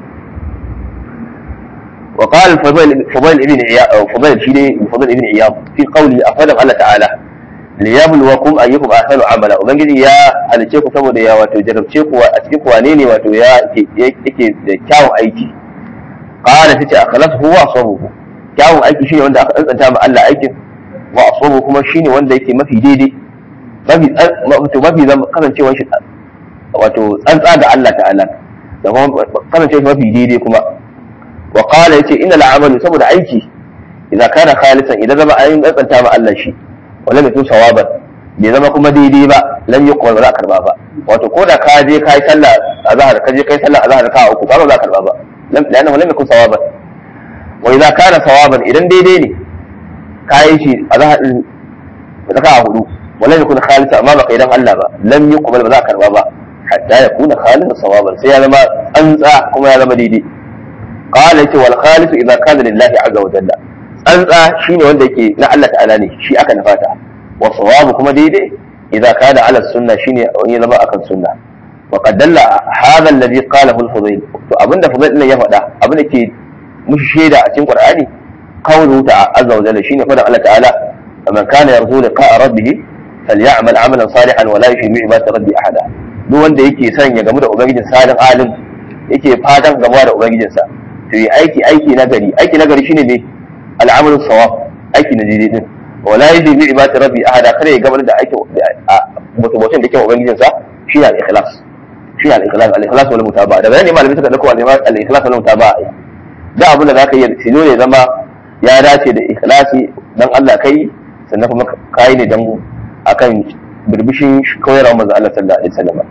وقال فضيل فضيل ابن عياض فضيل شيء فضيل ابن عياض في قوله أفضل الله تعالى liyabluwakum ayyukum ahsanu amala ubangiji ya halice ku saboda ya wato jarabce ku a cikin wane ne wato ya yake da kyawun aiki qala tace akhlas huwa asabuhu kyawun aiki shine wanda aka tsantsanta ma Allah aikin wa asabu kuma shine wanda yake mafi daidai mafi wato mafi zama kasancewar shi wato tsantsa ga Allah ta'ala da kuma kasancewar mafi daidai kuma wa qala yace inna al'amalu saboda aiki idan kana khalisan idan zama ayin tsantsanta ma Allah shi wala mutum sawaban bai zama kuma daidai ba lam yi ba za a karba ba wato ko da ka je kai sallah azhar ka je kai sallah azhar ka uku ba za a karba ba lam lana lam yakun sawaban wa idza kana sawaban idan daidai ne kai shi azhar din raka'a hudu wala yakun khalisa amma ba idan Allah ba lam yuqbal ba za a karba ba hatta yakuna khalisan sawaban sai ya zama tsantsa kuma ya zama daidai qala yace wal khalisu idza kana lillahi azza wa jalla tsantsa shine wanda yake na Allah ta'ala ne shi aka nufata wa sawabu kuma daidai idza kana ala sunna shine wani zama akan sunna wa qad dalla hadha alladhi qalahu al-fudayl to abinda fudayl din ya faɗa abinda ke mushi shaida a cikin qur'ani qawluhu ta'ala azza wa jalla shine faɗin Allah ta'ala man kana yarju liqa'a rabbih falya'mal 'amalan salihan wa la yushrik bi ibadati rabbi ahada duk wanda yake son ya gamu da ubangijin salin alim yake fatan gamuwa da ubangijinsa to yi aiki aiki na gari aiki na gari shine ne al'amalu sawab aiki na daidai din wala yaji bi ibadati rabbi ahada kare ya gabar da aiki mutum da ke ubangijin sa shi ne al-ikhlas shi ne al-ikhlas al-ikhlas wal mutaba da bayani malami suka dauko al-ikhlas wal mutaba da abin da zaka yi shi ne zama ya dace da ikhlasi dan Allah kai sannan kuma kai ne dan akan birbishin koyarwa manzo Allah sallallahu alaihi wasallam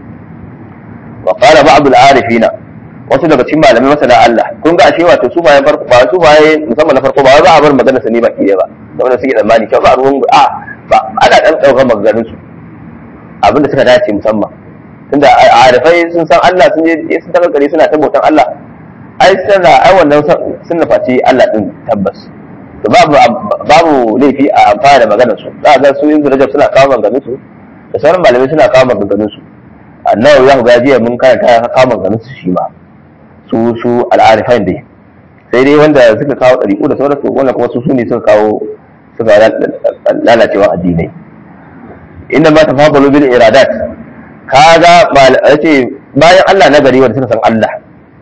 wa qala ba'd al-arifina wasu daga cikin malamai masana Allah kun ga ashe wato su bayan farko ba su baye musamman na farko ba za a bar magana sa ne baki ba da wanda suke tsammani cewa ba ruwan a ba ana dan daukar maganganun su abinda suka dace musamman tunda arifai sun san Allah sun je sun taka gare suna tabbatar Allah ai sana ai wannan sun nufaci Allah din tabbas to babu babu laifi a amfana da maganar su za ga su yin rajab suna kawo maganganun su da sauran malamai suna kawo maganganun su annabi ya ga jiya mun karanta kawo maganganun su shi ma su su al'arifan dai sai dai wanda suka kawo ɗariƙu da sauransu wannan kuma su su ne suka kawo suka lalacewa addinai inda ma tafabalu bil iradat kaga ce bayan Allah na gari wanda suka san Allah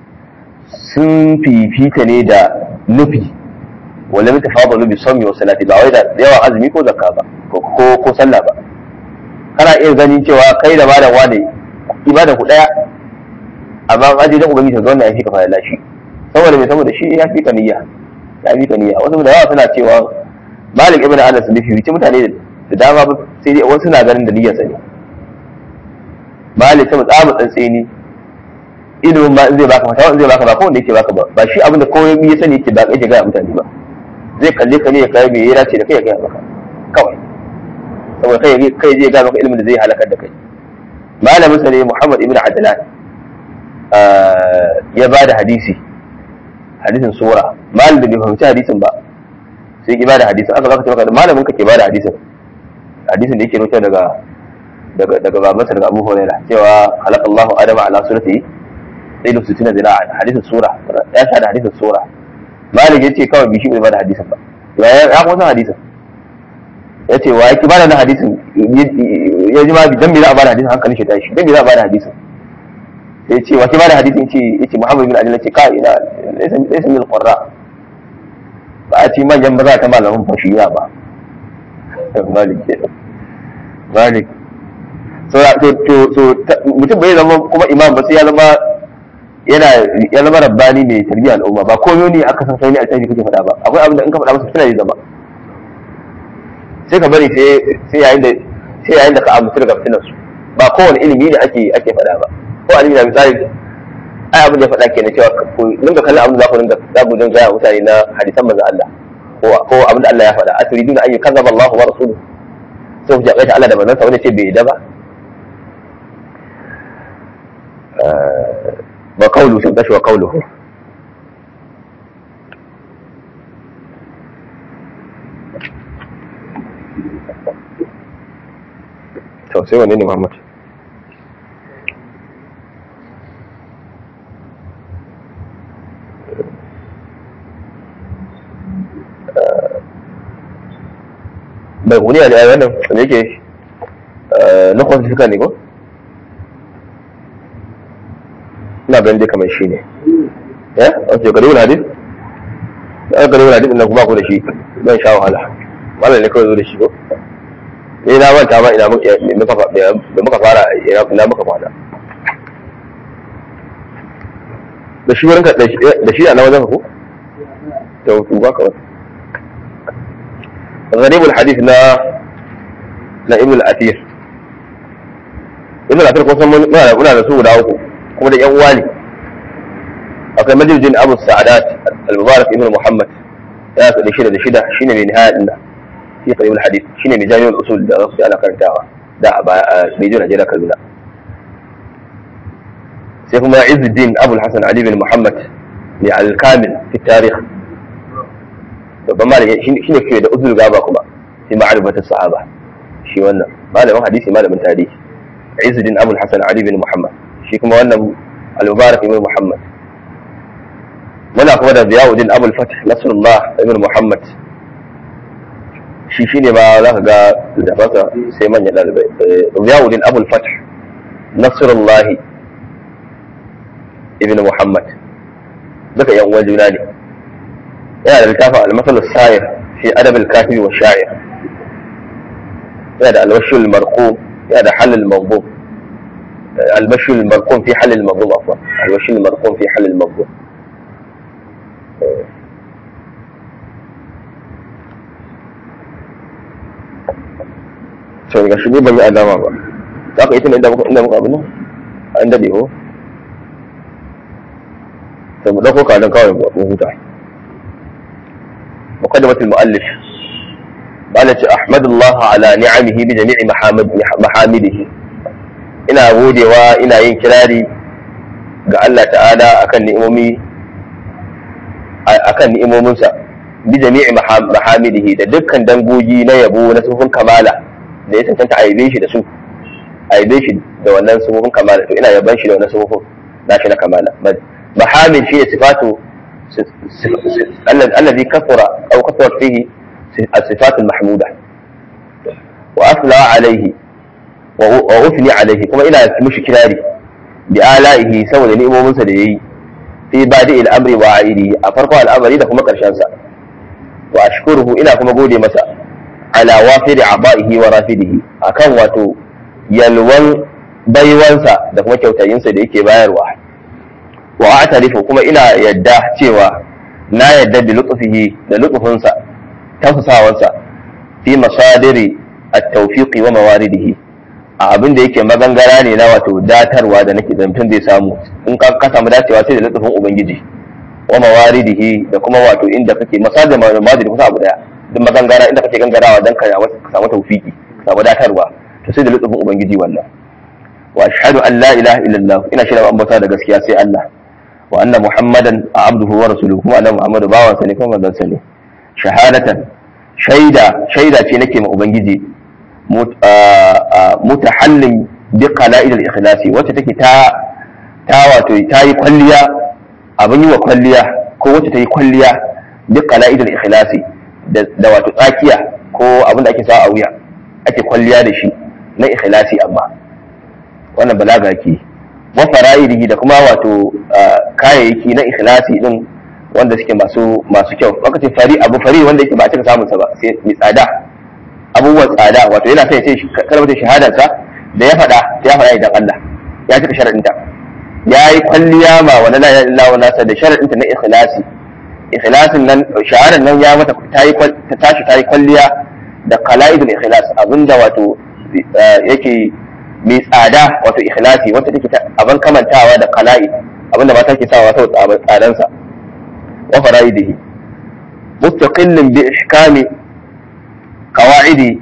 sun fifita ne da nufi wala mu tafabalu bi sawmi wa salati ba wai da yawan azumi ko zakka ba ko ko sallah ba kana iya ganin cewa kai da malam wane ibada ku daya amma an aje dan ubangiji ga wannan ya fi ka fara lashi saboda me saboda shi ya fi ka niyya ya fi ka niyya wasu da yawa suna cewa malik ibn anas ne fi mutane da dama ba sai dai wasu suna ganin da niyyar sa ne malik sai tsamu tsantseni ilimin ma in zai baka fatawa in zai baka ba ko wanda yake baka ba ba shi abinda komai ya sani yake ba yake ga mutane ba zai kalle ka ne ya kai me ya dace da kai ya ga maka kawai saboda kai kai zai ga maka ilimin da zai halakar da kai malamin sa ne muhammad ibn adlan ya ba da hadisi hadisin sura malam da bai fahimci hadisin ba sai ki ba da hadisin aka zaka ce maka malamin ka ke ba da hadisin hadisin da yake rubuta daga daga daga babansa daga Abu Hurairah cewa khalaqallahu adama ala surati ilu sitina zira'an hadisin sura ya sha da hadisin sura malik yace kawai bishi bai ba da hadisin ba ya ya kuma san hadisin yace wa yake ba da hadisin ya ji ma dan me za a ba da hadisin hankalin shi tashi dan me za a ba da hadisin sai ce wace ba da hadisin ce yace Muhammad bin Ali ce kai ina laysa min qurra ba a ce manyan ba za ta malamin fashiya ba malik ke malik so to so mutum bai zama kuma imam ba sai ya zama yana ya zama rabbani mai tarbiyyar al'umma ba komai ne aka san sai ne a cikin kake faɗa ba akwai abin da in ka faɗa masa fitina zama sai ka bari sai sai yayin da sai yayin da ka amince daga fitinar su ba kowane ilimi da ake ake faɗa ba ko a da misali ai abin da ya faɗa ke na cewa ku dinga kallon abin da za ku dinga za ku dinga gaya mutane na hadisan manzon Allah ko ko abin da Allah ya faɗa aturiduna an yukazzaba Allahu wa rasuluhu sai ku jaɓe Allah da manzon sa wani ce bai yadda ba wa qawlu sun tashi wa qawluhu to sai wanne ne Muhammad bai kuni a da wannan da yake na kwanfika ne ko? ina ganin dai kamar shi ne ya? wace gari wani hadis? ya gari wani hadis ina kuma ku da shi zan sha wahala malam ne kawai zo da shi ko? ne na manta ba ina da muka fara ina muka kwana da shi wurin da shi a na wajen ku? da hutu ba kawai غريب الحديث لا لا ابن الاثير ابن الاثير kusan muna muna da su guda uku kuma da yan uwa ne akwai majaljin abu sa'adat al-mubarak ibn muhammad ya sa da shida da shida shine mai nihaya din da fi qarib al-hadith shine mai jami'ul usul da rasu ana karantawa da a baya Beijing Najeriya Kaduna sai kuma Izzuddin Abu al-Hasan Ali bin Muhammad ne al-kamil fi tarikh babban malami shi ne ke da uzul gaba kuma fi ma'arifatar sahaba shi wannan malamin hadisi malamin tarihi Izzuddin Abu Hassan Ali bin Muhammad shi kuma wannan Al-Mubarak ibn Muhammad muna kuma da Ziyauddin Abu Fath Nasrullah ibn Muhammad shi shine ba za ka ga da fasa sai manyan dalibai Ziyauddin Abu Fath Nasrullah ibn Muhammad duka yan uwan juna ne yana da littafin almasal sayir fi adab al-katibi wa sha'ir yana da albashul marqum yana da halal mawdu albashul marqum fi halal mawdu afwan albashul marqum fi halal mawdu to ga shi ban yi alama ba za ka yi tun inda muka inda muka abin an dade ko to mu dauko kadan kawai mu huta مقدمة المؤلف قالت أحمد الله على نعمه بجميع محامد محامده ina godewa ina yin kirari ga Allah ta'ala akan ni'imomi akan ni'imominsa bi jami'i mahamidihi da dukkan dangogi na yabo na sufin kamala da ya cancanta a yabe shi da su a yabe shi da wannan sufin kamala to ina yaban shi da wannan sufin nashi na kamala mahamid shi ne sifatu الذي كثر أو كثرت فيه الصفات المحمودة وأثنى عليه وأثني عليه كما إلى مش كلاري بآلائه سوى لنئم من سديه في بادئ الأمر وعائده أفرق الأمر إذا كما كرشانسا وأشكره إلى كما قولي مساء على وافر عبائه ورافده أكن واتو يلون baiwansa da kuma kyautayinsa da yake bayarwa wa a'tarifu kuma ina yadda cewa na yadda bi lutfihi da lutfinsa tafsawansa fi masadiri at-tawfiqi wa mawaridihi a abin da yake magangara ne na wato datarwa da nake zamtun zai samu in ka ka samu dacewa sai da lutfin ubangiji wa mawaridihi da kuma wato inda kake masadar mawadidi kusa abu daya duk magangara inda kake gangarawa dan ka samu tawfiki ka samu datarwa to sai da lutfin ubangiji wannan wa ashhadu an la ilaha illallah ina shaida an bauta da gaskiya sai Allah wa anna muhammadan abduhu wa rasuluhu kuma annabi muhammadu bawan sa ne kuma manzon sa ne shahadatan shaida shaida ce nake ma ubangiji mutahallin bi qala'id al-ikhlasi wacce take ta ta wato ta yi kwalliya abin yi wa kwalliya ko wacce ta yi kwalliya bi qala'id al-ikhlasi da wato tsakiya ko abin da ake sa a wuya ake kwalliya da shi na ikhlasi amma wannan balaga ke wa fara'idihi da kuma wato kayayyaki na ikhlasi din wanda suke masu masu kyau lokacin fari abu fari wanda yake ba a cika samun sa ba sai mai tsada abubuwan tsada wato yana sai ya ce kalmar shahadar sa da ya faɗa ya faɗa idan Allah ya cika sharadin ta ya yi kwalliya ma wani la ilaha illallah nasa da sharadin ta na ikhlasi ikhlasin nan shahadar nan ya mata ta yi ta tashi ta yi kwalliya da qala'idul ikhlas abinda wato yake mai tsada wato ikhlasi wacce take abin kamantawa da kala'i abinda mata ke sawa sau tsadansa wa fara'idihi mustaqillin bi ihkami qawaidi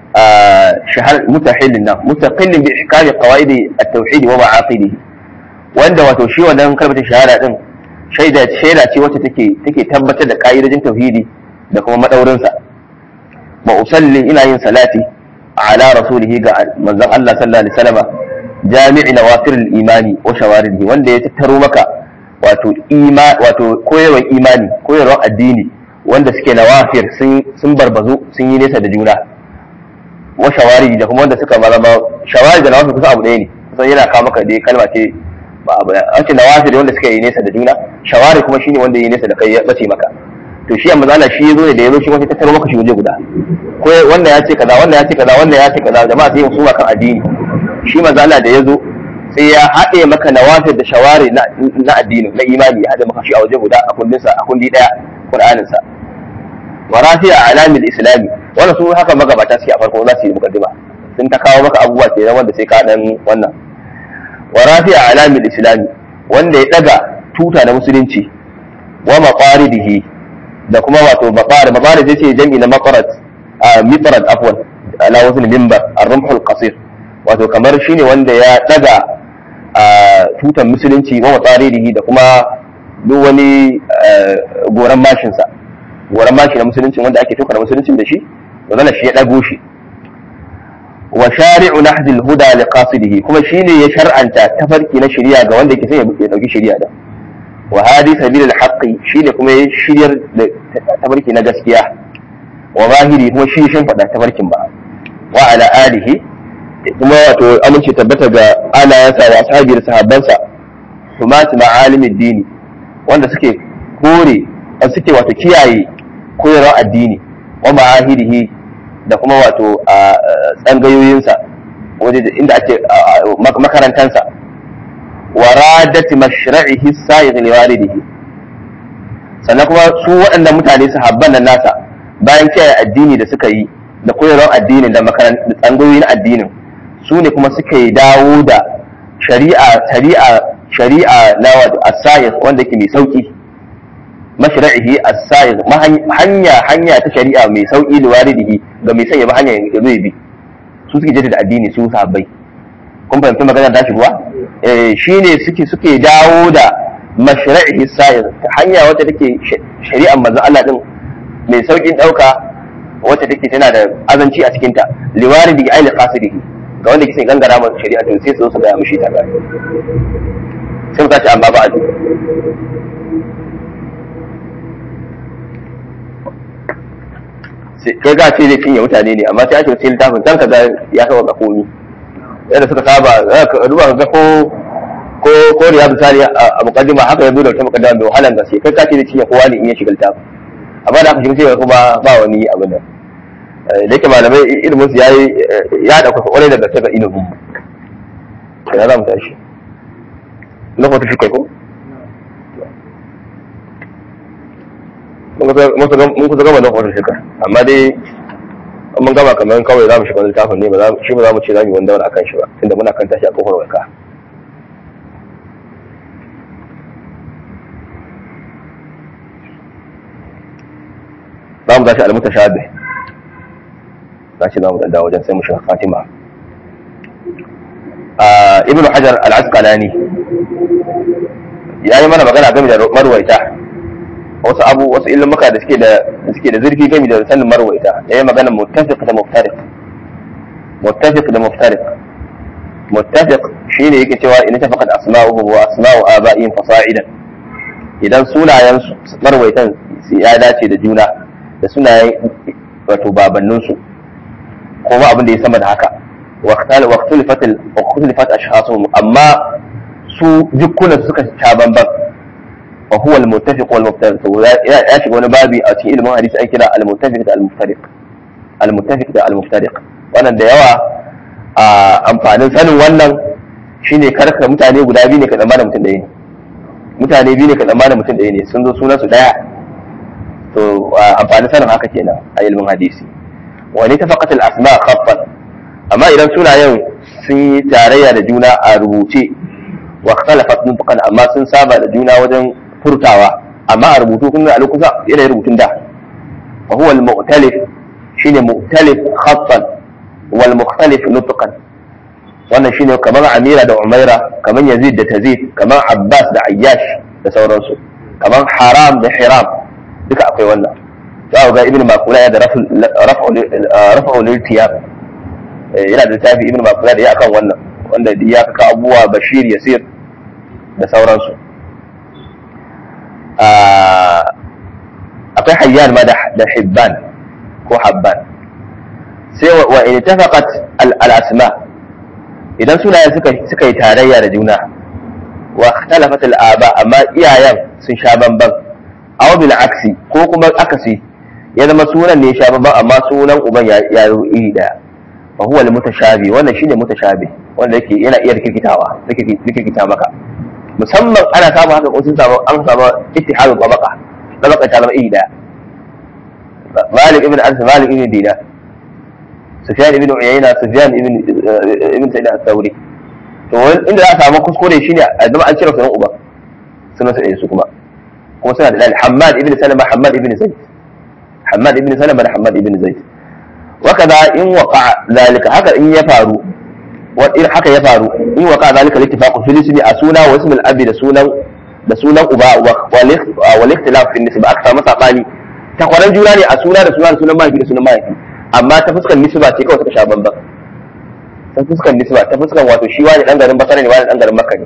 shahar mutahillin nan mustaqillin bi ihkami qawaidi at-tauhid wa ma'aqidihi wanda wato shi wannan kalmar shahada din shaida shaida ce wacce take take tabbatar da ka'idojin tauhidi da kuma madaurinsa wa usalli ina yin salati ala rasulihi ga manzon Allah sallallahu alaihi wasallam jami'i nawafir al-imani wa shawarihi wanda ya tattaro maka wato ima wato koyarwar imani koyarwar addini wanda suke nawafir sun sun barbazu sun yi nesa da juna wa shawarihi da kuma wanda suka zama shawari da nawafir kusa abu ɗaya ne kusan yana kawo maka dai kalma ce ba abu an ce nawafir wanda suka yi nesa da juna shawari kuma shine wanda ya yi nesa da kai ya bace maka to shi amma zala shi yazo ne da yazo shi wata tattaro maka shi waje guda ko wanda ya ce kaza wanda ya ce kaza wanda ya ce kaza jama'a sai su kan addini shi mazala da yazo sai ya haɗe maka nawafir da shawari na addini na imani ya haɗe maka shi a waje guda a kundin sa a kundi daya qur'anin sa wa rafi'a alamil islami wannan su haka magabata suke a farko za su yi mukaddima sun ta kawo maka abubuwa kenan wanda sai ka dan wannan wa rafi'a alamil islami wanda ya daga tuta na musulunci wa maqaridihi da kuma wato maqar maqar zai ce jami'i na maqarat a mitrat afwan ala wazn minbar ar-rumhul qasir wato kamar shine wanda ya daga a tutan musulunci wa maqaridihi da kuma duk wani goran mashin sa goran mashi na musulunci wanda ake tukar musuluncin da shi wannan shi ya dago shi wa shari'u nahdil huda li qasidihi kuma shine ya shar'anta tafarki na shari'a ga wanda yake son ya dauki shari'a da wa hadi sabil al-haqqi shine kuma ya shiryar da tafarki na gaskiya wa zahiri kuma shi shin fada tafarkin ba wa ala alihi kuma wato amince tabbata ga alayansa wa ashabi da sahabbansa humat ma'alimid dini wanda suke kore suke wato kiyaye koyarwar addini wa ma'ahidihi da kuma wato a tsangayoyinsa waje inda ake makarantansa waradat mashra'ihi sa'iq liwalidihi sannan kuma su waɗannan mutane sahabban nan nasa bayan kiyaye addini da suka yi da koyarwar addinin da tsangayoyi na addinin su ne kuma suka yi dawo da shari'a shari'a shari'a na wato as-sa'iq wanda yake mai sauki mashra'ihi as-sa'iq hanya hanya ta shari'a mai sauki liwalidihi ga mai sanya ba hanya ya zo bi su suke jaddada addini su sahabbai kun fahimci magana da shi kuwa shi ne suke suke dawo da mashra'ihi sa'ir hanya wacce take shari'ar manzo Allah din mai saukin dauka wacce take tana da azanci a cikin ta liwari bi aili qasidihi ga wanda ke gangara masa shari'a to sai su zo su ga mishi ta sai mu tashi amma ba a kai ga ce zai cinye mutane ne amma sai ake sai littafin dan kaza ya kawo ga komi yadda suka saba ka duba ga ko ko ko riyadu sani a mukaddima haka yazo da wata mukaddima mai wahalan gaske kai ka ce da cinye kowa ne in ya shiga littafin amma da aka shiga sai kuma ba wani abin nan da yake malamai ilimin su yayi ya dauka kwarai da gaske ga ilimin ya za mu tashi na kwata shi ko mun kusa gama na kwata shi amma dai mun gama kamar kawai za mu shiga littafin ne shi ba za mu ce za mu yi wanda wani akan shi ba tunda muna kan tashi a kofar warka za mu tashi almuta shabe za shi za mu danda wajen sai mu shiga fatima ibn hajar al-asqalani ya yi mana magana game da marwaita wasu abu wasu ilmuka da suke da suke da zurfi game da sanin marwaita ya yi magana muttafiq da muftariq muttafiq da muftariq muttafiq shine yake cewa in tafaqat asma'uhum wa asma'u aba'ihim fasa'idan idan sunayen marwaitan ya dace da juna da sunayen wato babannin su kuma abin da ya sama da haka waqtal waqtulifat waqtulifat ashkhasuhum amma su jukkunan suka ta banban وهو المتفق والمفترق ya shiga wani babi a cikin ilimin hadisi an kira al-muttafiq da al-muftariq al-muttafiq da al-muftariq wannan da yawa a amfanin sanin wannan shine karka mutane guda biyu ne ka tsammana mutum ɗaya ne mutane biyu ne ka tsammana mutum ɗaya ne sun zo sunan su ɗaya to amfanin sanin haka kenan a ilimin hadisi wani tafaqat al-asma khaffan amma idan sunayen sun yi tarayya da juna a rubuce wa ikhtalafat nutqan amma sun saba da juna wajen furtawa amma a rubutu kun ga kusa yana rubutun da wa huwa al-mu'talif shine mu'talif khattan wal mukhtalif nutqan wannan shine kamar amira da umaira kamar yazid da tazid kamar abbas da ayyash da sauransu kamar haram da hiram duka akwai wannan za ku ga ibn makula ya da rafa'ul irtiyab yana da littafi ibn makula da ya akan wannan wanda ya kaka abubuwa bashir yasir da sauransu akwai hayyan ma da hibban ko habban sai wa in tafaqat al asma idan sunayen suka suka yi tarayya da juna wa ikhtalafat al aba amma iyayen sun sha bamban aw bil aksi ko kuma akasi ya zama sunan ne ya sha bamban amma sunan uban ya ya iri daya fa huwa al mutashabi wannan shine mutashabi wanda yake yana iya rikikitawa rikikita maka musamman ana samun haka ko sun samu an samu ittihadul tabaqa tabaqa ta zama iri daya Malik ibn Anas Malik ibn Dinar Sufyan ibn Uyayna Sufyan ibn ibn Sa'id al-Thawri to inda za a samu kuskure shine a zama an cire sunan uba sunan sai su kuma kuma suna da dalil Hammad ibn Salama Hammad ibn Zaid Hammad ibn Salama da Hammad ibn Zaid وكذا إن وقع ذلك هكذا إن يفعلوا وإن حكى يفعلوا إن وقع ذلك الاتفاق في الاسم أسونا واسم الأب لسونا لسونا أباء والاختلاف في النسبة أكثر مثلا قالي takwaran juna ne a suna da suna da sunan mahaifi da sunan mahaifi amma ta fuskar nisba ce kawai suka sha bambam ta fuskar nisba ta fuskar wato shi wani dan garin basara ne wani dan garin makka ne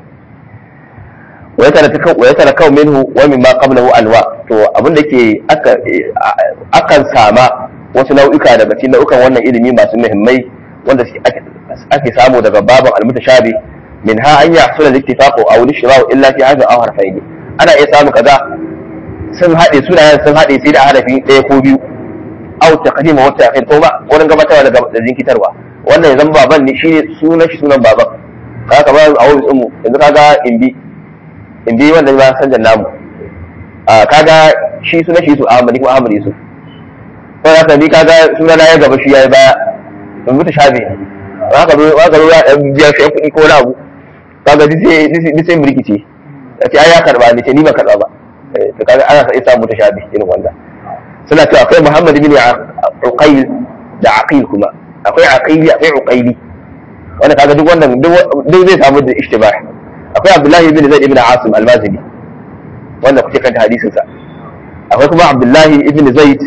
wa ya tara kawo minhu wa min ma qablahu alwa to abin da ke akan sama wasu nau'uka daga cikin nau'ukan wannan ilimi masu muhimmai wanda ake samu daga baban almutashabi min ha an yahsula al-ittifaqu aw al-ishtira'u illa fi hadha aw harfayn ana iya samu kaza sun haɗe sunayen sun haɗe sai da harafi ɗaya ko biyu au taqdima wa ta'khir ko ba wurin gabatarwa da jinkitarwa wannan yanzu baban ne shine sunan shi sunan baban kaga kamar a wurin ummu yanzu kaga imbi imbi wanda ba san da namu kaga shi sunan shi su Ahmad ko Ahmad Yusuf ko haka ni kaga sunan ya gaba shi yayi baya in mutu shafi haka zo haka zo ya biya shi kuɗi ko wani abu kaga sai sai mulkici ya ce ai ya karba ne ce ni ba karba ba to kaga ana sai samu ta shabi irin wanda suna cewa akwai Muhammad ibn Uqayl da Aqil kuma akwai Aqili akwai Uqayli wanda kaga duk wannan duk zai samu da ishtibah akwai Abdullahi ibn Zaid ibn Asim al-Mazini wanda kuke kanta hadisin sa akwai kuma Abdullahi ibn Zaid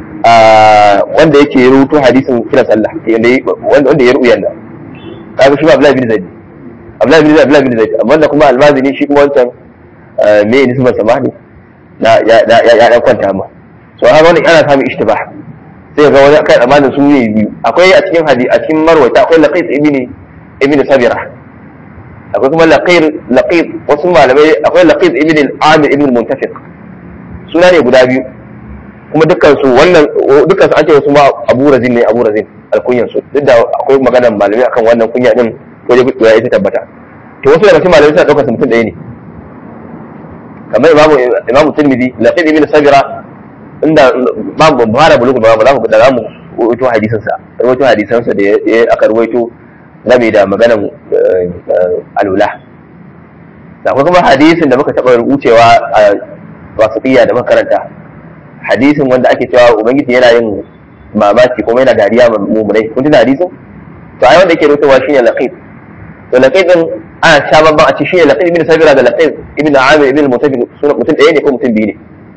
wanda yake rubuto hadisin kira sallah wanda ya rubuya nan kaga shi Abdullahi ibn Zaid Abdullahi ibn Zaid Abdullahi ibn Zaid amma kuma al-Mazini shi kuma wancan me ne nisbar sama ne ya dan kwanta ma so haka wani ana samun ishtibah sai ga wani kai amanin su ne biyu akwai a cikin hadi a cikin marwata akwai laqit ibn ibn sabira akwai kuma laqir laqit wasu malamai akwai laqit ibn al-amir ibn al-muntafiq suna ne guda biyu kuma dukkan su wannan dukkan su an ce wasu ma abu razin ne abu razin alkunyan su duk da akwai maganar malamai akan wannan kunya din ko dai ya ita tabbata to wasu daga cikin malamai suna daukar su mutum ɗaya ne kamar imamu imamu tirmidhi laqid ibn sabira inda babu fara bulugu ba za mu da zamu rawaito hadisin sa rawaito hadisan sa da ya aka rawaito game da maganan alula da kuma hadisin da muka taba rubucewa a wasiqiyya da makaranta hadisin wanda ake cewa ubangiji yana yin mamaki kuma yana dariya mummunai kun tuna hadisin to ai wanda yake rawaitowa shine laqid to laqid din ana sha babban a ce shi ne laqib ibn sabira da laqib ibn amir ibn mutafiq suna mutum ɗaya ne ko mutum biyu ne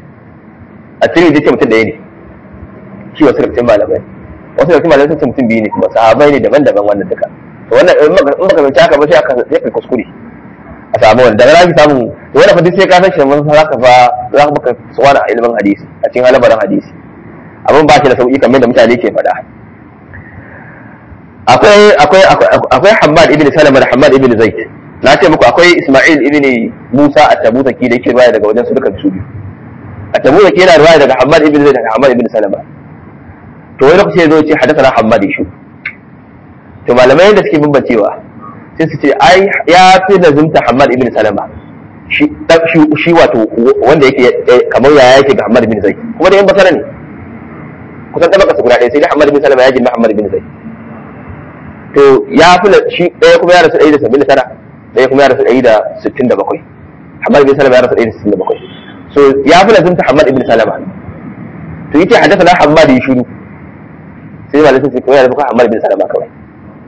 a cikin ce mutum ɗaya ne shi wasu rikicin malamai wasu rikicin malamai sun ce mutum biyu ne kuma sahabai ne daban-daban wannan duka to wannan in baka zance haka ba sai aka sai ka kuskure a samu wani daga rafi samu to wannan fadi sai ka san shi mun za ka fa za ka baka tsawon a ilimin hadisi a cikin halabarin hadisi abin ba shi da sauki kamar da mutane ke faɗa akwai akwai akwai Hammad ibn Salama da Hammad ibn Zaid na ce muku akwai Isma'il ibn Musa at-Tabuzaki da yake riwaya daga wajen su duka su biyu at-Tabuzaki yana riwaya daga Hammad ibn Zaid da Hammad ibn Salama to wani lokaci zo ce hadathana Hammad shi to malamai da suke bambancewa sai su ce ai ya fi lazimta Hammad ibn Salama shi shi wato wanda yake kamar yaya yake ga Hammad ibn Zaid kuma da yan basara ne kusan tabaka su guda ɗaya sai dai Hammad ibn Salama ya jima Hammad ibn Zaid to ya fi shi ɗaya kuma ya rasu ɗari da saba'in da tara ɗaya kuma ya rasu ɗari da sittin da bakwai Hamad ibn Salama ya rasu ɗari da sittin da bakwai so ya fi lazimta Hamad ibn Salama to yace haddasa na Hamad ya shiru sai ma lasin sai ya rubuta Hamad ibn Salama kawai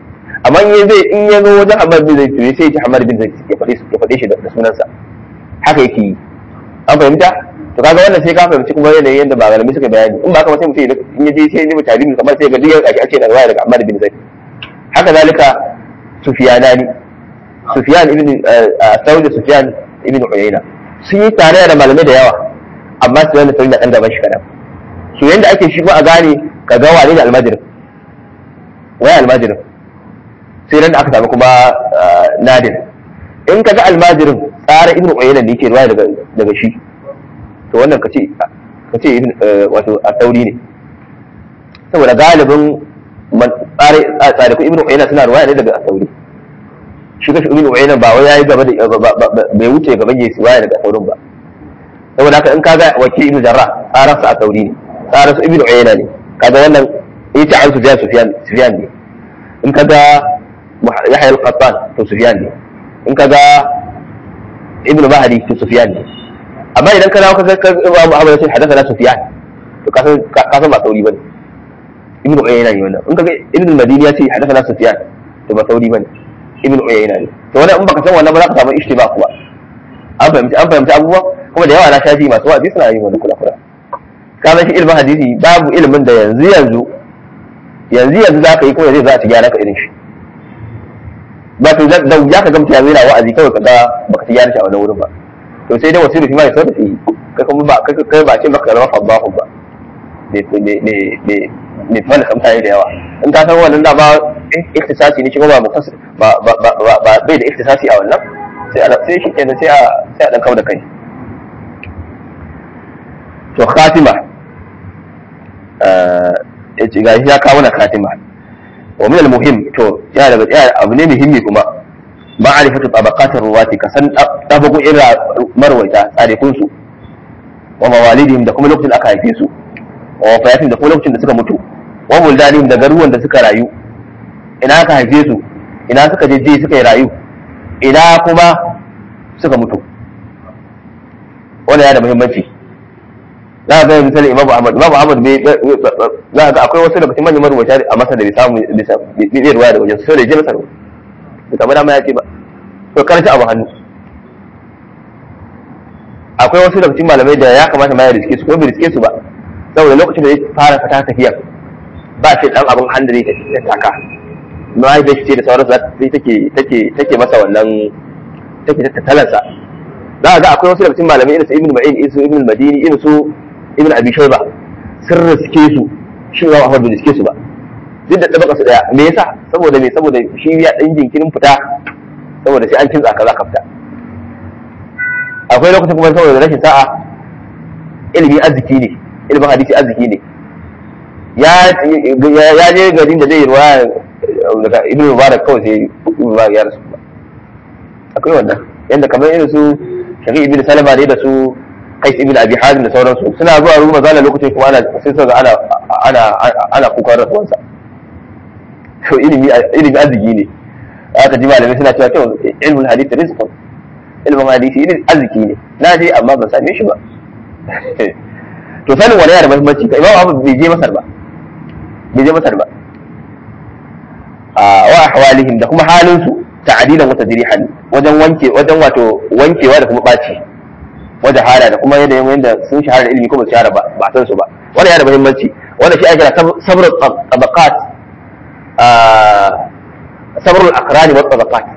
amma in zai in ya zo wajen Hamad bin Zaid to sai ya ci Hamad bin Zaid ya faɗe ya faɗe shi da sunansa haka yake yi an fahimta to kaga wannan sai ka fahimci kuma yanayin yadda ba galami suka bayani in ba haka sai mutum in ya je sai ya nemi tarihi kamar sai ga duk ake ake da riwaya daga Hamad bin Zaid haka zalika Sufyanani Sufyan ibn Thawri Sufyan ibn Uyayna sun yi tare da malamai da yawa amma su yana sauri da ɗan gaban shi kaɗan su yanda ake shi a gane ka ga wane da almajirin wai almajirin sai nan da aka samu kuma nadir in ka ga almajirin tsara ibn uyayna ne yake ruwaya daga daga shi to wannan ka ce ka ce wato a sauri ne saboda galibin tsare ibn uyayna suna ruwaya ne daga sauri shi kashi ibn uyayna ba wai yayi gaba da bai wuce gaban yayi ruwaya daga saurin ba saboda haka in ka ga wakil ibn jarrah tsararsa a sauri ne tsararsa ibn uyayna ne kaga wannan ita an sufyan sufyan sufyan ne in ka ga yahya al-qattan to sufyan ne in ka ga ibn mahdi to sufyan ne amma idan ka dawo ka ga imam ahmad sai hadathana sufyan to ka san ka san ba sauri bane ibn uyayna ne wannan in ka ga ibn madini ya ce hadathana sufyan to ba sauri bane ibn uyayna ne to wannan in baka san wannan ba za ka samu ishtiba kuma an fahimci an fahimci abubuwa kuma da yawa na shafi masu wa'azi suna yin wani kula kula ka san shi ilimin hadisi babu ilimin da yanzu yanzu yanzu yanzu za ka yi kuma zai za a ci gyara ka irin shi ba to da ya ka gamta yanzu yana wa'azi kawai ka ga baka ci gyara shi a wani wurin ba to sai dai wasu rufi ma ya sauka shi kai kuma ba kai ba ce maka zama fabbahu ba ne fana kamta da yawa in ka san wannan da ba iktisasi ne shi kuma ba ba bai da iktisasi a wannan sai a sai shi kenan sai a sai a dan kawo da kai to khatima eh ga ya kawo na khatima wa min al-muhim to ya daga ya abu ne muhimmi kuma ma'rifatu tabaqatir ruwati ka san tabaku ira marwaita tsarikun su wa mawalidihim da kuma lokacin da aka haife su wa wafayatin da kuma lokacin da suka mutu wa buldanihim da garuwan da suka rayu ina aka haife su ina suka je je suka yi rayu ina kuma suka mutu wannan yana da muhimmanci za a ga misali imamu ahmad imamu ahmad bai za a ga akwai wasu daga cikin manyan marubuta a masa da bai samu bai ruwaya da wajen sai da je masa da kamar dama ya ce ba to karshe abu hannu akwai wasu daga cikin malamai da ya kamata ma ya riske su ko bai riske su ba saboda lokacin da ya fara fata tafiya ba shi dan abin hannu da ya taka mahaifiyar ce da sauransu sai take take take masa wannan take tattalansa za a ga akwai wasu daga cikin malamai irin su ibn ma'in irin su ibn madini irin su ibn abi shayba sun riske su shi ba Ahmad bai riske su ba duk da tabaka su daya me yasa saboda me saboda shi ya dan jinkirin fita saboda sai an kintsa kaza ka fita akwai lokacin kuma saboda rashin sa'a ilimi arziki ne ilimin hadisi arziki ne ya ya je garin da zai yi ruwa daga ibn mubarak kawai sai ibn mubarak ya rasu ba akwai wannan yanda kamar irin su shaqi ibn salama ne da su qais ibn abi hazim da sauransu suna zuwa ruwa mazala lokacin kuma ana sai su ga ana ana ana kukan rasuwansa to ilimi ilimi arziki ne aka ji malamai suna cewa to ilmul hadith rizqun ilmin hadisi ilmin arziki ne na je amma ban same shi ba to sanin wani yana da muhimmanci ka imamu abu bai je masar ba bai je masar ba wa ahwalihim da kuma halin su ta'adilan wata dirihan wajen wanke wajen wato wankewa da kuma baci wajen hala da kuma yadda yadda sun shahara da ilimi ko ba su shahara ba ba san su ba wannan yana da muhimmanci wannan shi ake kira sabrul tabaqat sabrul aqrani wa tabaqat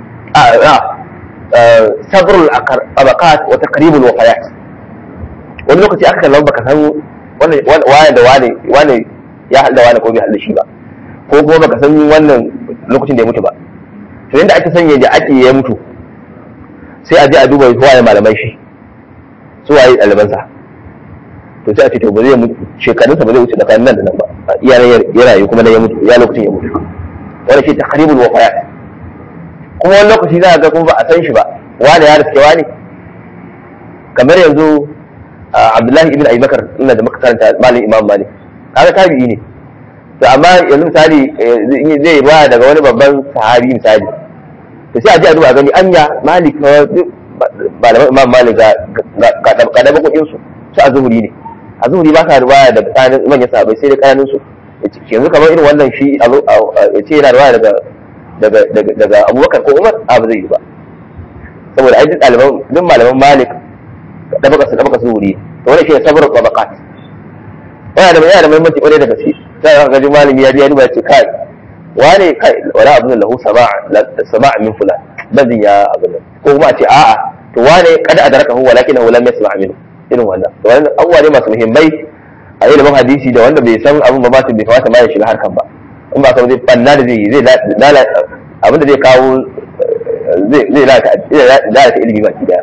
sabrul tabaqat wa taqribul wafayat wani lokaci aka kallon baka san wani wani da wani wani ya halda wani ko bai halda shi ba ko kuma baka san wannan lokacin da ya mutu ba to yanda ake sanya da ake ya mutu sai a je a duba waye malaman shi su waye ɗalibansa to sai a ce to ba zai mutu shekarunsa ba zai wuce tsakanin nan da nan ba iya ya rayu kuma nan ya mutu ya lokacin ya mutu wanda shi taqribul wafayat kuma wani lokaci za a ga kuma ba a san shi ba wani ya riske wani kamar yanzu Abdullahi ibn Abi Bakar ina da muka karanta malin Imam Malik kaga tabi'i ne to amma yanzu misali zai ruwa daga wani babban sahabi misali to sai a ji a duba gani anya Malik malaman Imam Malik ga ga da bakokin su su a zuhuri ne a zuhuri ba sa ruwaya daga tsakanin manyan sahabbai sai da kananun su yanzu kamar irin wannan shi ya ce yana ruwaya daga daga daga daga abubakar ko umar a ba zai yi ba saboda ai duk ɗaliban duk malaman malik da baka su da baka su wuri to wannan shi ne sabrul tabaqat yana da yana da muhimmanci kwarai da gaske sai aka ga malami ya ya duba ya ce kai wane kai wala abun lahu sama'a sama'a min fulan bazin ya abun ko kuma a ce a'a to wane kada adraka hu walakin hu lam yasma' minhu irin wannan to wannan abubuwa ne masu muhimmai a ilimin hadisi da wanda bai san abun ba ba bai kamata ma ya shiga harkan ba in ba san zai banna da zai yi zai abin da zai kawo zai zai lalata ilimi baki daya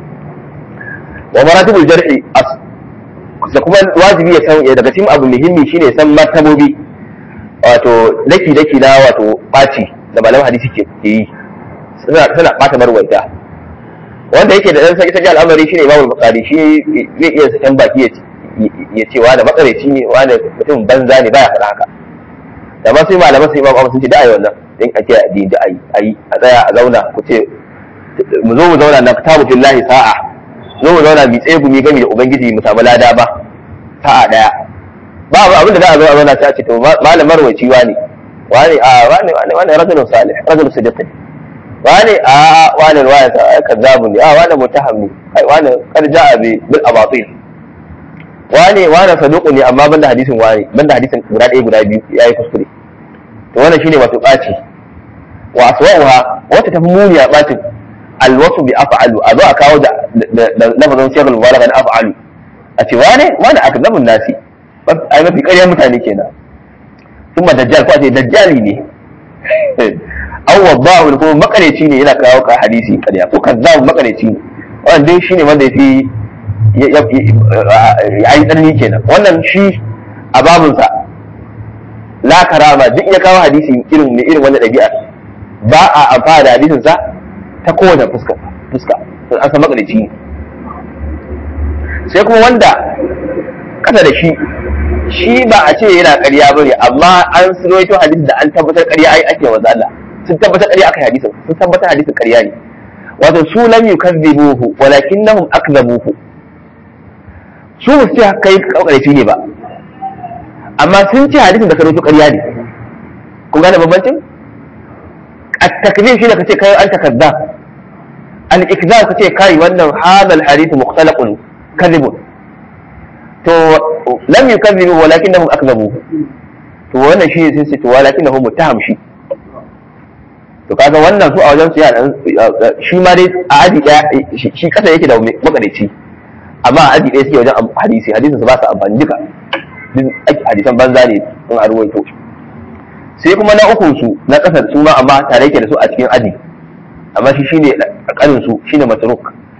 wa maratibul jar'i da kuma wajibi ya san daga cikin abu muhimmi shine san martabobi wato daki daki na wato baci da malaman hadisi ke yi suna suna bata marwaita wanda yake da dan sai sai al'amari shine Imam Bukhari shi zai iya sakan baki ya ya ce wani makareci ne wani mutum banza ne baya faɗa haka da ma sai malaman sai Imam Ahmad sun ce da ayi wannan din ake addini da ayi ayi a tsaya a zauna ku ce mu zo mu zauna na kitabu billahi sa'a zo mu zauna mu tsaye gumi gami da ubangiji mu samu lada ba sa'a daya ba abin da za a zo a zauna ta ce to malamar waci wani wani a wani wani wani rajulun salih rajulun sadiq wani a wani ruwaya ta ai kazzabu ne a wani mutaham ne kai wani kad ja'a bi bil abatil wani wani saduqu ne amma banda hadisin wani banda hadisin guda ɗaya guda biyu yayi kuskure to wannan shine wato ɓaci wa aswa'uha wata tafi muni a ɓacin alwasu bi af'alu a zo a kawo da lafazin shekul mubalagha na af'alu a ce wane wane akzabun nasi ai mafi ƙaryar mutane kenan kuma dajjal ko a ce dajjali ne aw waddahu ko makareci ne yana kawo ka hadisi ƙarya ko kazzabu makareci ne wannan dai shine wanda yafi ya yi tsanani kenan wannan shi a babunsa la karama duk ya kawo hadisi irin ne irin wannan ɗabi'ar ba a amfana da hadisin sa ta kowace fuska fuska an san makalici ne sai kuma wanda kasa da shi shi ba a ce yana ƙarya bane amma an suroito hadisi da an tabbatar ƙarya ai ake wa Allah sun tabbatar ƙarya aka hadisin sun tabbatar hadisin ƙarya ne wato su lam yukazzibuhu walakinnahum akzabuhu su ba su ce kai ƙarfi ne ba amma sun ce hadisin da ka rubuta ƙarya ne kun gane bambancin at-takzib shi ne kace kai an takazza al-ikzab kace kai wannan hadal hadith mukhtalaqun kadhibun to lam yukazzibu walakinnahum akzabu to wannan shi sai sai to walakinnahum muttaham shi to kaga wannan su a wajen su yana shi ma dai a aji daya shi kasa yake da makadaici amma a aji daya suke wajen hadisi hadisin su ba su amfani duka hadisan banza ne in a ruwaito sai kuma na ukun su na kasar su ma amma tare yake da su a cikin aji amma shi shine kanin su shine matruk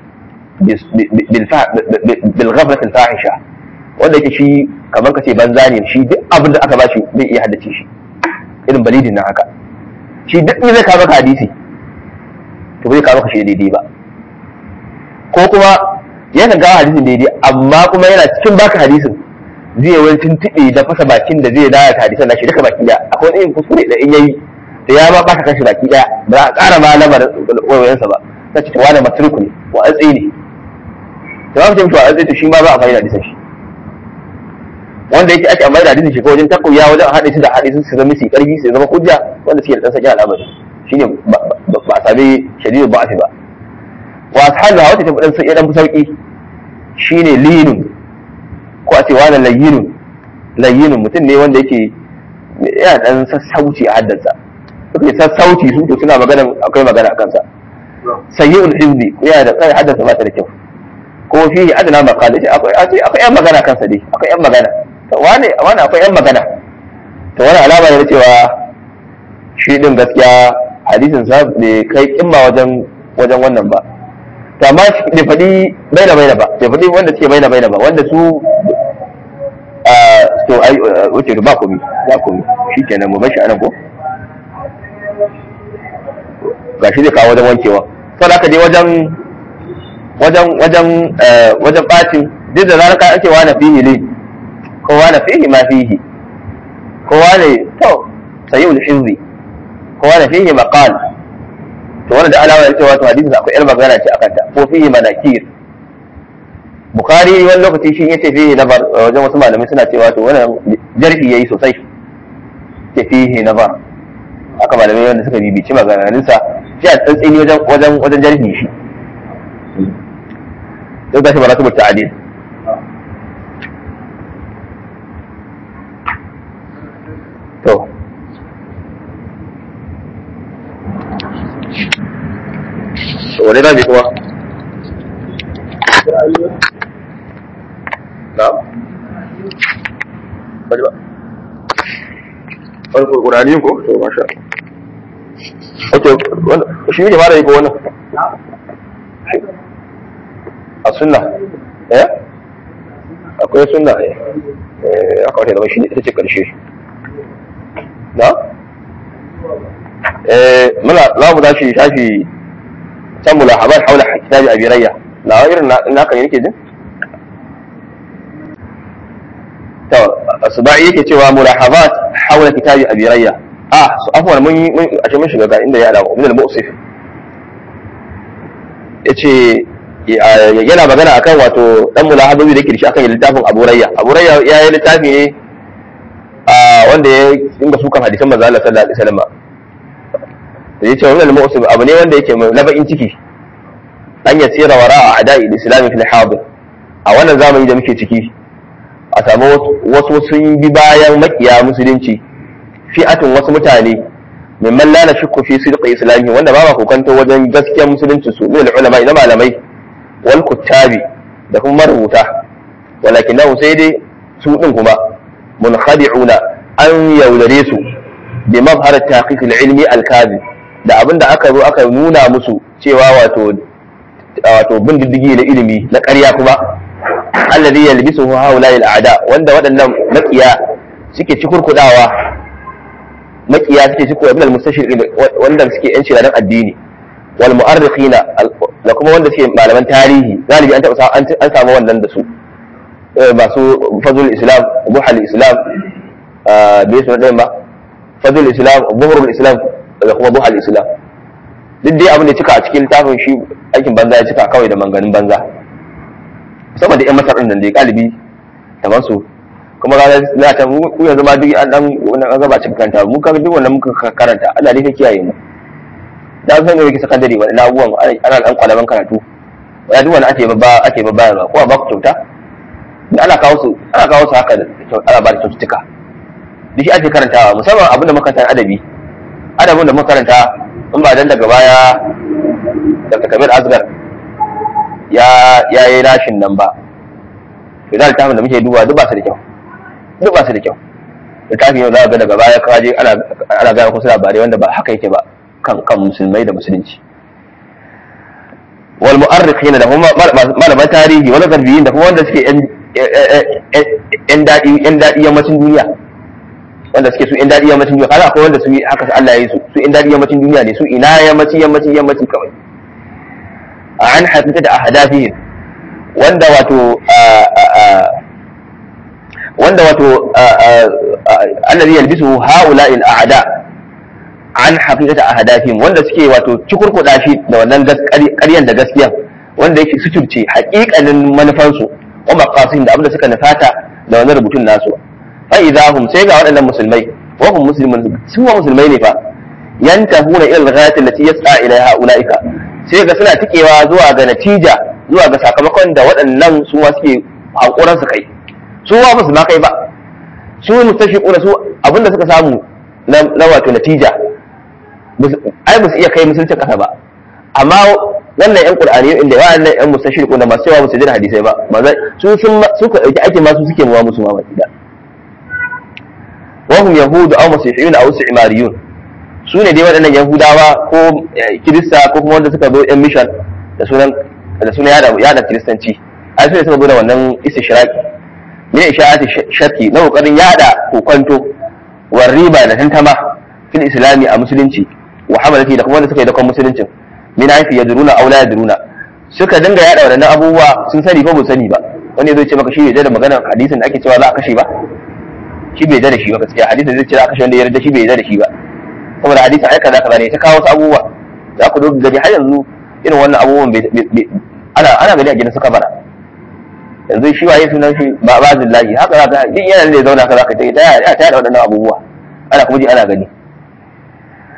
bil ghaflat al fahisha wanda yake shi kamar kace banza ne shi duk abin da aka bashi zai iya haddace shi irin balidin nan haka shi duk ne zai kawo maka hadisi to bai kawo maka shi daidai ba ko kuma yana gawa hadisin daidai amma kuma yana cikin baka hadisin zai wani tuntuɓe da fasa bakin da zai lalata hadisan nashi duka baki daya akwai wani irin kuskure da in yayi da ya ma baka kashi baki daya ba za a ƙara ma lamar wayoyinsa ba ta ce wani maturku ne wa an tsaye ne da ba mu ce mutu a an tsaye to shi ma ba a fahimta hadisan shi wanda yake ake amma da hadisin shi ko wajen takuya wajen haɗe shi da hadisin su zama su karfi su zama hujja wanda suke da ɗan sakin al'amari shine ba a sami shadidu ba ba wa ashabu wata ta ɗan sauƙi ɗan sauƙi shine linun ko a ce wani layyinun layyinun mutum ne wanda yake yana dan sassauci a haddansa suke sassauci su to suna magana akwai magana a kansa sayyi'ul hizbi yana da kai haddansa ba ta da kyau ko fi adana maqala ce akwai akwai yan magana kansa dai akwai yan magana to wani wani akwai yan magana to wani alama ne cewa shi din gaskiya hadisin sa bai kai kimma wajen wajen wannan ba to amma bai faɗi baina baina ba bai faɗi wanda suke baina baina ba wanda su to ai wuce ba komi ba komi shi kenan mu bashi anan ko ga shi zai kawo wajen wankewa sau da dai wajen wajen wajen wajen bacin duk da zarar ka ake wani fihi ne ko wani fihi ma fihi ko wani to sayi ul hizbi ko wani fihi maqal to wannan da alama ne cewa to hadisin akwai yar magana ce akan ta ko fihi manakir bukhari wani lokaci shi yace fihi nabar wajen wasu malamai suna cewa to wannan jarhi yayi sosai ke fihi nabar aka malamai wanda suka bibici maganganunsa shi a tsantsini wajen wajen wajen jarhi shi sai ga shi ba rasu ta'adil to wani rami kuma na? bari ba wani ƙurani ko? to masha ok shi ne mara yi ko wannan a sunna eh akwai sunna eh ya kawai zama shi ne ita ce ƙarshe na? eh muna za mu tashi shafi can mulahabar haula kitabi abirayya na irin naka ne yake jin to asba'i yake cewa mulahabat haula kitabi abirayya ah su afwan mun mun a mun shiga ga inda ya alamu min al-mu'sif yace yana magana akan wato dan mulahababi da yake da shi akan littafin Abu Rayya Abu Rayya ya yi littafi ne wanda ya dinga sukan hadisan manzo Allah sallallahu alaihi wasallam da yace wannan mu'sib abu ne wanda yake mai laba'in ciki an ya tsira wara a ada'i islami fil hadir a wannan zamani da muke ciki a samu wasu sun bi bayan makiya musulunci fi'atun wasu mutane mimman la nashukku fi sidqi islami wanda ba ma kokanto wajen gaskiyar musulunci su min ulama ina malamai wal kuttabi da kuma marubuta walakin sai dai su din kuma munkhadi'una an yaudare su bi mabhar taqiq al-ilmi al-kadhib da abin da aka zo aka nuna musu cewa wato wato bin diddigi na ilimi na ƙarya kuma alladhi yalbisuhu haula al-a'da wanda waɗannan makiya suke cikurkudawa makiya suke cikurkudawa min al-mustashriqin wanda suke yan shiradan addini wal mu'arrikhina da kuma wanda suke malaman tarihi galibi an taɓa an samu wannan da su masu fazlul islam buhal islam bai su ɗayan ba fazlul islam buhurul islam da kuma buhal islam duk dai abin da cika a cikin littafin shi aikin banza ya cika kawai da manganin banza saboda yan masar ɗin dai galibi kamar su kuma ga na ta mu yanzu ma duk an dan wannan an gaba cikin kanta mu kaga duk wannan muka karanta Allah ne ya kiyaye mu da san yake sakandare wannan abubuwan ana dan kwalaban karatu wanda duk wannan ake babba ake babba ko ba ku kyauta ana kawo su ana kawo su haka ana ba da kyaututtuka duk shi ake karantawa musamman abin da makaranta adabi adabin da makaranta in ba dan daga baya dr kabir asgar ya ya yi rashin nan ba to da littafin da muke duba duk ba su da kyau duk ba su da kyau littafin yau za ga daga baya kaje ana ana gaya kusa labarai wanda ba haka yake ba kan kan musulmai da musulunci wal mu'arrikhina da kuma malaman tarihi wani garbiyin da kuma wanda suke yan daɗi yan daɗi yammacin duniya wanda suke su yan daɗi yammacin duniya kaza akwai wanda su haka Allah ya yi su su yan daɗi yammacin duniya ne su ina yammacin yammacin yammacin kawai a an hakika da ahadafihim wanda wato wanda wato allazi yalbisu haula'il a'da an haqiqati ahadafihim wanda suke wato cikurkuda shi da wannan ƙaryan da gaskiya wanda yake suturce haƙiƙanin manufansu wa maqasid da abinda suka nufata da wannan rubutun nasu fa idahum sai ga waɗannan musulmai wa hum muslimun su wa musulmai ne fa yantahuna ila al-ghayati allati yas'a ilaiha ulaika sai ga suna tikewa zuwa ga natija zuwa ga sakamakon da waɗannan su ma suke hankuran su kai su ma musu ma kai ba su mustashiquna su abinda suka samu na wato natija ai ba su iya kai musulcin kasa ba amma wannan yan qur'ani inda wa'annan yan mustashiquna masu yawa musu jin hadisai ba su sun suka dauki ake ma su suke muwa musu ma baki da wahum yahudu aw masihiyun aw istimariyun su ne dai waɗannan yahudawa ko kirista ko kuma wanda suka zo yan mission da sunan da sunan yada yada kiristanci ai su ne suka zo da wannan istishraki ne isha'ati shakki na kokarin yada kokonto war riba da tantama fil islami a musulunci wa hamalati da kuma wanda suka yi dakon musuluncin min haifi yadruna aw la yadruna suka dinga yada waɗannan abubuwa sun sani ko ba sani ba wani zai ce maka shi bai da maganar hadisin da ake cewa za a kashe ba shi bai da shi ba gaskiya hadisin zai ce za a kashe wanda ya yarda shi bai da shi ba saboda hadisin ai kaza kaza ne ta kawo wasu abubuwa za ku doga gari har yanzu irin wannan abubuwan ana ana gani a gidan suka bara yanzu shi waye sunan shi ba ba zillahi haka za ka duk yana da zauna ka za ka ta ta ta da waɗannan abubuwa ana kuma ji ana gani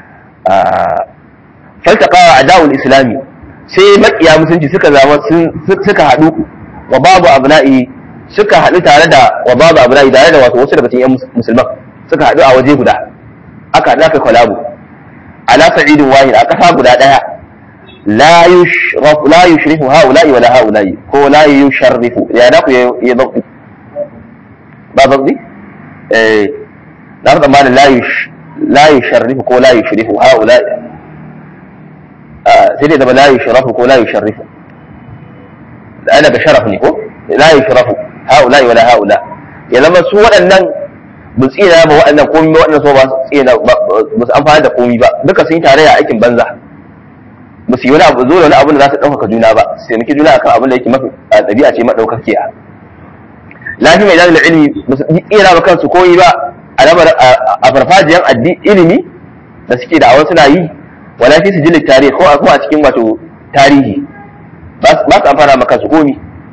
faltaqa a'da'ul islami sai makiya musulunci suka zama suka haɗu wa babu abna'i suka haɗu tare da wa babu abna'i tare da wato wasu daga cikin musulman suka haɗu a waje guda aka haɗu aka kwalabu ala sa'idin wahid a ƙasa guda ɗaya la yushrafu la yushrifu haula'i wala haula'i ko la yusharrifu ya da ku ya zabti ba zabti eh na fa tsammanin la yush la yusharrifu ko la yushrifu haula'i sai dai zama la yushrafu ko la yusharrifu ana ga sharaf ne ko la yushrafu haula'i wala haula ya zama su waɗannan ba su tsina ba waɗannan komi ba waɗannan so ba su tsina ba su amfani da komi ba duka sun yi tarayya aikin banza ba su yi wani abu zo da wani abu da za su ɗaukaka juna ba su taimaki juna akan abin da yake mafi ɗabi'a ce maɗaukakiya lafi mai dalilin ilimi ba su tsira ba kansu koyi ba a farfajiyan ilimi da suke da awon suna yi wala fi su jilin tarihi ko kuma a cikin wato tarihi ba su amfana ma kansu komi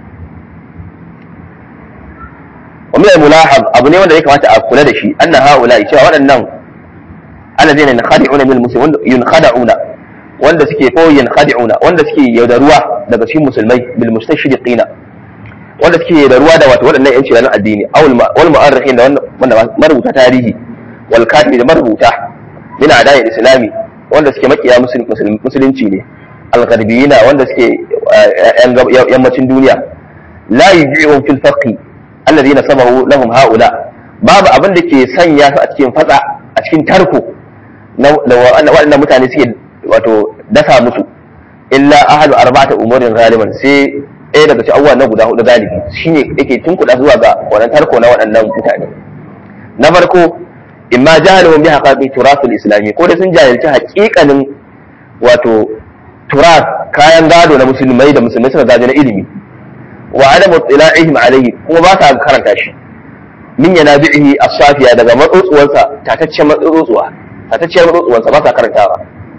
ومن الملاحظ أبو نيوان ذلك ما تأكل دشي أن هؤلاء cewa waɗannan الذين ينخدعون من المسلمين ينخدعون wanda suke ko yankhadi'una wanda suke yaudaruwa daga cikin musulmai bil mustashriqina wanda suke yaudaruwa da wato waɗannan yanci ranar addini aw wal mu'arrikhin da wanda marubuta tarihi wal katibi da marubuta min ada'i islami wanda suke makiya musulunci ne al gharbiyina wanda suke yammacin duniya la yuji'un fil faqi alladhina sabahu lahum haula babu abin da ke sanya su a cikin fatsa a cikin tarko na waɗannan mutane suke wato dasa musu illa ahadu arba'ata umurin galiban sai ɗaya daga cikin abubuwa na guda hudu galibi shine yake tunkuɗa zuwa ga wannan tarko na waɗannan mutane na farko imma jahilun bi haqaqi turathul islami ko da sun jahilci haƙiƙanin wato turas kayan gado na musulmai da musulmai suka gaji na ilimi wa adam ittila'ihim alayhi kuma ba sa karanta shi min yana bi'ihi as-safiya daga matsotsuwansa tataccen matsotsuwa tatacciyar matsotsuwansa ba sa karantawa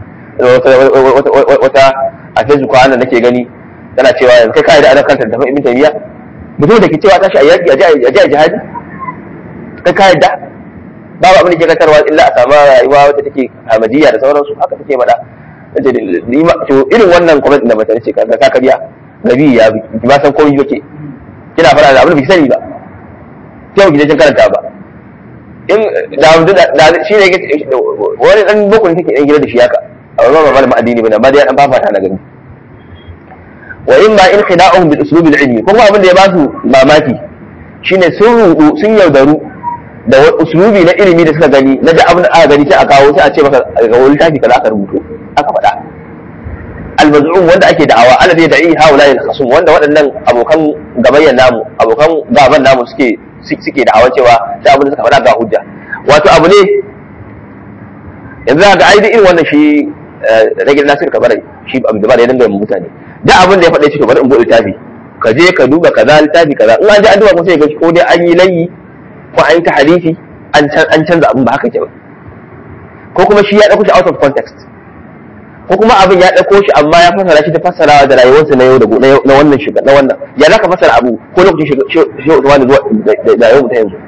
wata a facebook kwanan nake gani tana cewa yanzu kai kai da ana kanta da ibn taymiya mutum da ke cewa tashi a yaki a ji a jihadi kai kai da babu abin da ke kantarwa illa a samu rayuwa wata take hamadiyya da sauransu haka take faɗa to irin wannan comment da mata ce kaga ka kariya nabi ya bi ba san komai yake kina fara da abin da bai sani ba sai ki je kin karanta ba in da da shi ne wani dan boko ne take dan gida da shi haka a wannan ba malamin addini bane amma dai dan fafata na gani wa in ma in khida'uhum bil uslub al ilmi kuma abin da ya ba su mamaki shine sun rudu sun yaudaru da uslubi na ilimi da suka gani na da abin da aka gani sai a kawo sai a ce maka ga wani tafi kaza aka rubuto aka faɗa al-maz'um wanda ake da'awa alladhi da'i haula al-khasum wanda waɗannan abokan gabayyan namu abokan gaban namu suke suke da'awa cewa sai abin da suka faɗa ga hujja wato abu ne yanzu ga ai irin wannan shi rage nasir kabarai shi abu da ba da ya dinga mutane da abin da ya faɗa shi to bari in buɗe littafi ka je ka duba kaza littafi kaza in an ji an duba kuma sai ga ko dai an yi layi ko an yi ta hadisi an canza abin ba haka ke ba ko kuma shi ya ɗauko shi out of context ko kuma abin ya ɗauko shi amma ya fassara shi ta fassarawa da rayuwarsa na yau da na wannan shiga na wannan ya za ka fassara abu ko lokacin shi Usman zuwa da yau ta yanzu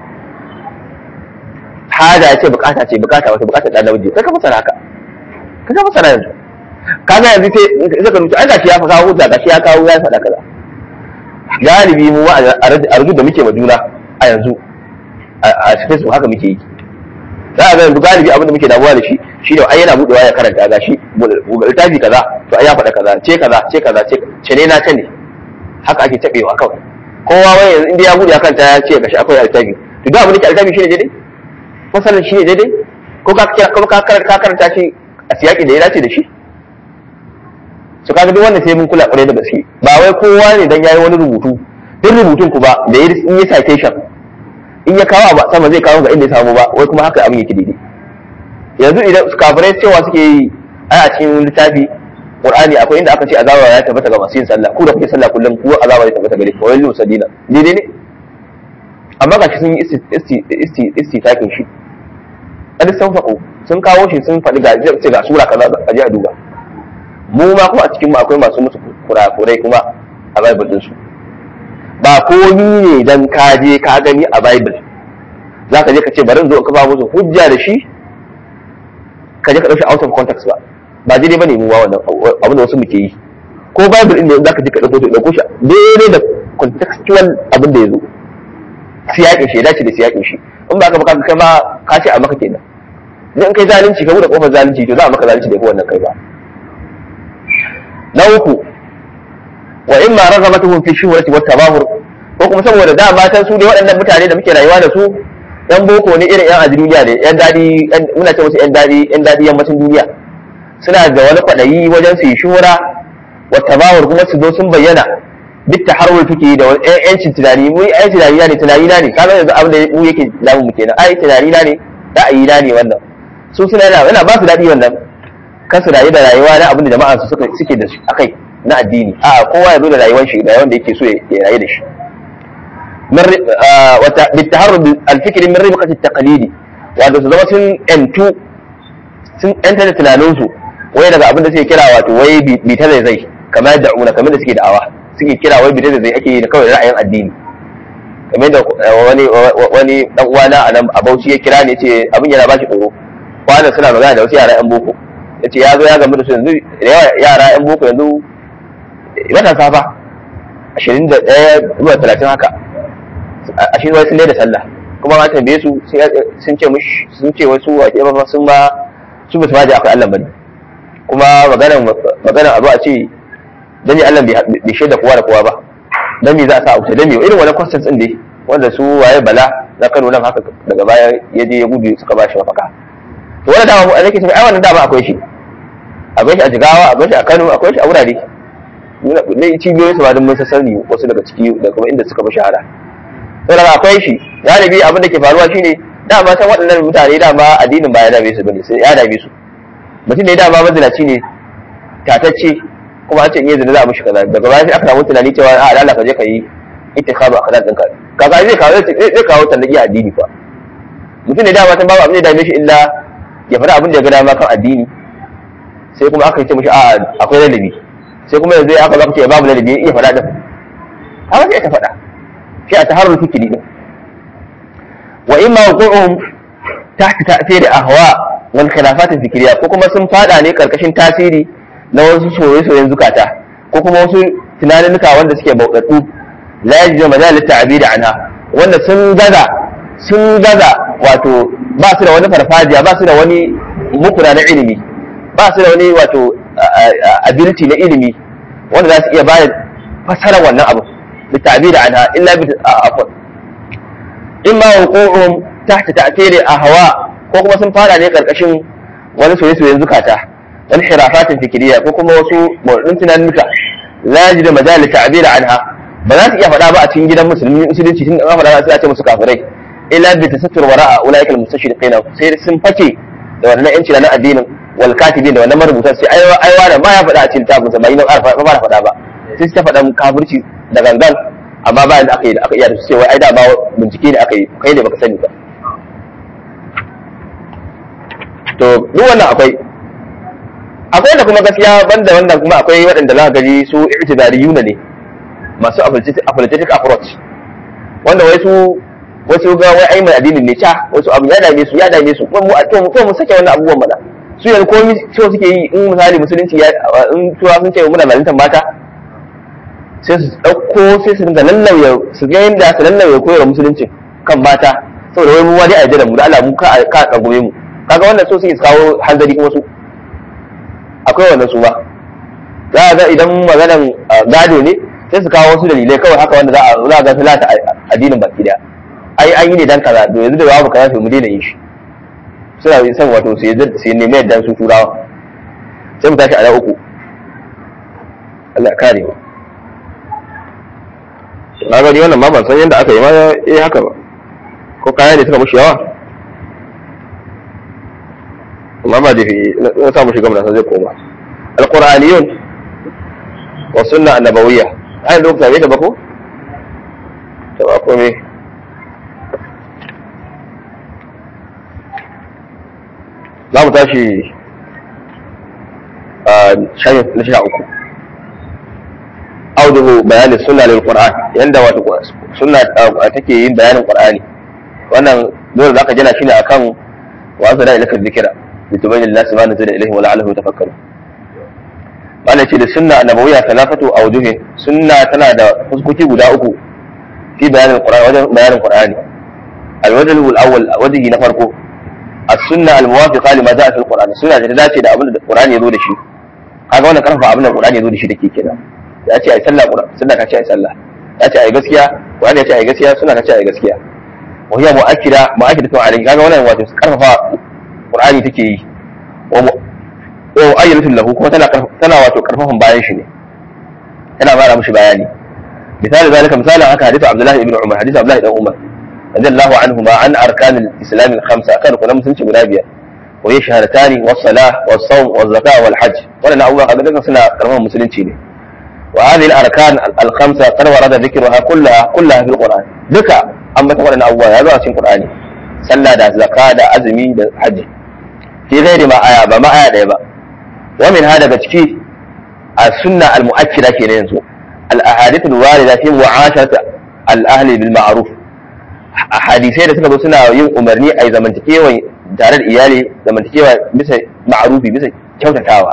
hada ce bukata ce bukata wata bukata da namiji kai ka fassara haka kai ka fassara yanzu kaga yanzu sai sai ka rubuta ai gashi ya fasaha hujja gashi ya kawo ya faɗa kaza galibi mu a rubuta da muke ma juna a yanzu a Facebook haka muke yi za a ga yanzu galibi abin da muke damuwa da shi shi ne ai yana budewa ya karanta ga shi littafi kaza to ai ya faɗa kaza ce kaza ce kaza ce ne na ta ne haka ake tabewa kawai kowa wai yanzu inda ya bude ya kanta ya ce gashi akwai littafi to da abin da ke littafi shine daidai masalan shine daidai ko ka ko ka karanta shi a siyaki da ya dace da shi su kaga duk wannan sai mun kula kwarai da gaske ba wai kowa ne dan yayi wani rubutu duk rubutun ku ba da in yi citation in ya kawo ba sama zai kawo ga inda ya samu ba wai kuma haka abin yake daidai yanzu idan kafirai cewa suke yi ai a cikin littafi qur'ani akwai inda aka ce azaba ya tabbata ga masu yin sallah ku da kuke sallah kullum ku azaba ya tabbata gare ku wai lu sadina daidai ne amma ga sun yi isti isti takin shi an sun faɗo sun kawo shi sun faɗi ga ce ga sura kaza a je a duba mu ma kuma a cikin mu akwai masu musu kurakurai kuma a bible din su ba komi ne dan ka je ka gani a bible za ka je ka ce bari zo ka ba musu hujja da shi ka je ka dauki out of context ba ba daidai bane mu wa wannan abin da wasu muke yi ko bible din da zaka je ka dauko shi dauko shi daidai da contextual abin da yazo siyakin shi ya dace da siyakin shi in ba ka ba kai ma ka ce a maka kenan in kai zalunci ka bude kofar zalunci to za a maka zalunci da ko wannan kai ba na uku wa imma raghabatuhum fi shuhrati wat tabahur ko kuma saboda da matan su ne waɗannan mutane da muke rayuwa da su yan boko ne irin yan duniya ne yan dadi muna ce musu yan dadi yan dadi yammacin duniya suna da wani kwaɗayi wajen su yi shuhura wa tabahur kuma su zo sun bayyana duk ta harwar tuke da wani yancin tunani mu ai tunani na ne tunani na ne kaga yanzu abin da mu yake damu mu kenan ai tunani na ne ra'ayi na ne wannan su suna yana yana ba su daɗi wannan kan su rayu da rayuwa na abin da jama'a su suke da shi akai na addini a kowa ya zo da rayuwar shi da wanda yake so ya rayu da shi بالتهرب الفكري من ربقة التقليد wato su zama sun yantu sun yanta da tunaninsu wai daga abin da suke kira wato wai bi ta zai zai kamar yadda una kamar da suke da'awa suke kira wai bi ta zai zai ake yi da kawai ra'ayin addini kamar da wani wani dan uwana a nan a Bauchi ya kira ne ce abin yana bashi tsoro kwanan suna magana da wasu yara yan boko yace ya zo ya gamu da su yanzu yara yan boko yanzu matasa fa ashirin da ɗaya zuwa talatin haka ashirin wai sun da sallah kuma ma tambaye su sun ce mush sun ce wasu a ke ba sun ba su basu maji akwai Allah bane kuma maganar maganar abu a ce dan ne Allah bai shaida kowa da kowa ba dan me za a sa a wuce dan me irin wani questions din dai wanda su waye bala na Kano nan haka daga baya ya je ya gudu suka ba shi mafaka to wannan dama a nake ai wannan dama akwai shi akwai shi a Jigawa akwai shi a Kano akwai shi a wurare ne cibiyoyin su ba don mun sani wasu daga ciki da kuma inda suka fi shahara saboda akwai shi galibi abin da ke faruwa shine dama san waɗannan mutane dama addinin ba ya dame su bane sai ya dame su mutum ne dama mazinaci ne tatacce kuma an ce in yi zina za a mishi kaza daga baya sai aka samu tunani cewa a Allah ka je ka yi ittikhaba akhlaq ɗinka kaga zai kawo zai kawo tallaki a addini fa mutum ne dama san babu abin da ya dame shi illa ya faɗa abin da ya ga dama kan addini sai kuma aka ce mishi a akwai ladabi sai kuma yanzu aka zaka ce babu ladabi ya iya faɗa din haka sai ta faɗa shi a taharrul fikri din wa imma wuqu'uhum tahta ta'thir ahwa wal khilafat fikriya ko kuma sun fada ne karkashin tasiri na wasu soyayyen zukata ko kuma wasu tunaninka wanda suke bauɗaɗɗu la yajidu majal ta'bir anha wanda sun gaza sun gaza wato ba su da wani farfajiya ba su da wani mukuna na ilimi ba su da wani wato ability na ilimi wanda za su iya bayar fasara wannan abu da ta'bir anha illa bi afwan imma wuqu'uhum tahta ta'thiri ahwa ko kuma sun fara ne karkashin wani soyayyen zukata wani hirafatin fikiriya ko kuma wasu mordin tunanuka la yajidu majal ta'bir anha ba za su iya faɗa ba a cikin gidan musulmi musulunci tun da faɗa sai a ce musu kafirai illa bi tasattur wara'a ulaika al-mustashriqin sai sun fake da wannan yanci na addinin wal katibin da wannan marubutan sai ai ai wani ba ya faɗa a cikin tabun sa ba yin arfa ba ba faɗa ba sai su ta faɗa kafirci da gangan amma ba da aka yi da aka iya da su cewa ai da ba bincike ne aka yi kai ne baka sani ba to duk wannan akwai akwai da kuma gaskiya banda wannan kuma akwai waɗanda za ka gaji su i'tibariyuna ne masu apologetic approach wanda wai su wasu ga wai ai mai addinin ne ca wasu abu ya dame su ya dame su mu to mu mu sake wannan abubuwan mana su yanzu komai so suke yi in misali musulunci ya in tuwa sun ce muna zaluntar mata sai su ɗauko sai su dinga lallauya su ga yadda su lallauya koyar musulunci kan mata saboda wai mu wani a da mu da Allah mu ka ka kagoye mu kaga wannan so suke kawo hanzari kuma su akwai wannan su ba za a ga idan maganan gado ne sai su kawo wasu dalilai kawai haka wanda za a za a ga filata addinin baki daya ai an yi ne dan kaza to yanzu da babu kaza sai mu daina yin shi suna yin san wato su yi nemi yadda su turawa sai mu tashi a na uku Allah kare mu na gani wannan ma ban san yadda aka yi ma eh haka ba ko kaya ne suka mushi yawa amma ba da na samu shiga mun zai koma alquraniyun wa sunna annabawiyya ai duk tabe da bako to ba komai za mu tashi a shayin na sha uku auduhu bayanin sunna lil qur'an yanda wato sunna take yin bayanin qur'ani wannan dole zaka jira shi ne akan wa zara ilaka zikira litubayyana lin-nasi ma nuzila ilayhim wa la'allahum yatafakkarun wannan ce da sunna annabawiyya talafatu awjuhin sunna tana da fuskoki guda uku fi bayanin qur'ani wajen bayanin qur'ani al-wajh al-awwal wajhi na farko as-sunna al-muwafiqa lima ja'a fi al-qur'an sunna da dace da abin da qur'ani ya zo da shi kaga wannan karfa abin da qur'ani ya zo da shi take kenan ya ce ai sallah qur'ani sunna ta ce ai sallah ya ce ai gaskiya qur'ani ya ce ai gaskiya sunna ta ce ai gaskiya wa hiya mu'akkida mu'akkidatu alayhi kaga wannan wato karfafa qur'ani take yi wa wa ayyatun lahu kuma tana tana wato karfafan bayan shi ne tana fara mishi bayani misali zalika misalin haka hadisi Abdullahi ibn Umar hadisi Abdullahi ibn Umar radiyallahu anhuma an arkan al-islam al-khamsa kan kuma musulunci guda biyar wa ya shahadatani was salah was sawm was zakat wal hajj wannan abubuwa kaga duka suna karfafan musulunci ne wa hadhihi al-arkan al-khamsa qad warada dhikruha kullaha kullaha fil Qur'an duka an bata wannan abubuwa ya zo a cikin Qur'ani sallah da zakka da azumi da hajji fi ghairi ma aya ba ma aya daya ba ومن هذا بتكي السنة المؤكدة كده ينزو الأحاديث الواردة في معاشرة الأهل بالمعروف أحاديثي da suka zo suna yin umarni a zamantakewa tare da iyali zamantakewa bisa ma'arufi bisa kyautatawa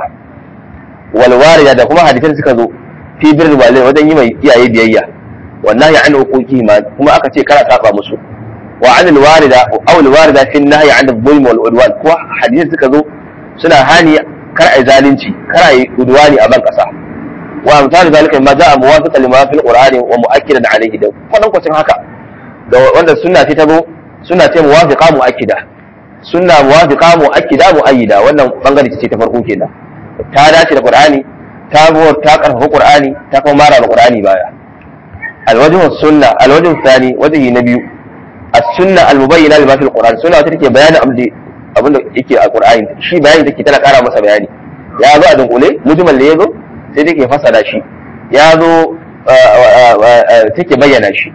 wal warida da kuma hadisai da suka zo fi bir walai wajen yi mai iyaye biyayya wannan ya an hukuki ma kuma aka ce kana saba musu wa an al warida aw al warida fi nahyi an al zulm wal udwan ko hadisai suka zo suna hani kar a yi zalunci kar a yi udwani a ban kasa wa misali zalika ma za'a muwafiqa lima fil qur'ani wa mu'akkidan alayhi da kwanan kwacin haka da wanda sunna ce ta zo sunna ce muwafiqa mu'akkida sunna muwafiqa mu'akkida mu'ayyida wannan bangare ce ta farko kenan ta dace da qur'ani ta buwar ta karfafa qur'ani ta kuma mara da qur'ani baya alwajhu sunna alwajhu thani wajhi na biyu as-sunna al-mubayyana lima fil qur'an sunna wata take bayanin abin abin da yake a Qur'ani shi bayani take tana ƙara masa bayani ya zo a dunkule mujmal ne ya zo sai take fasara shi ya zo take bayyana shi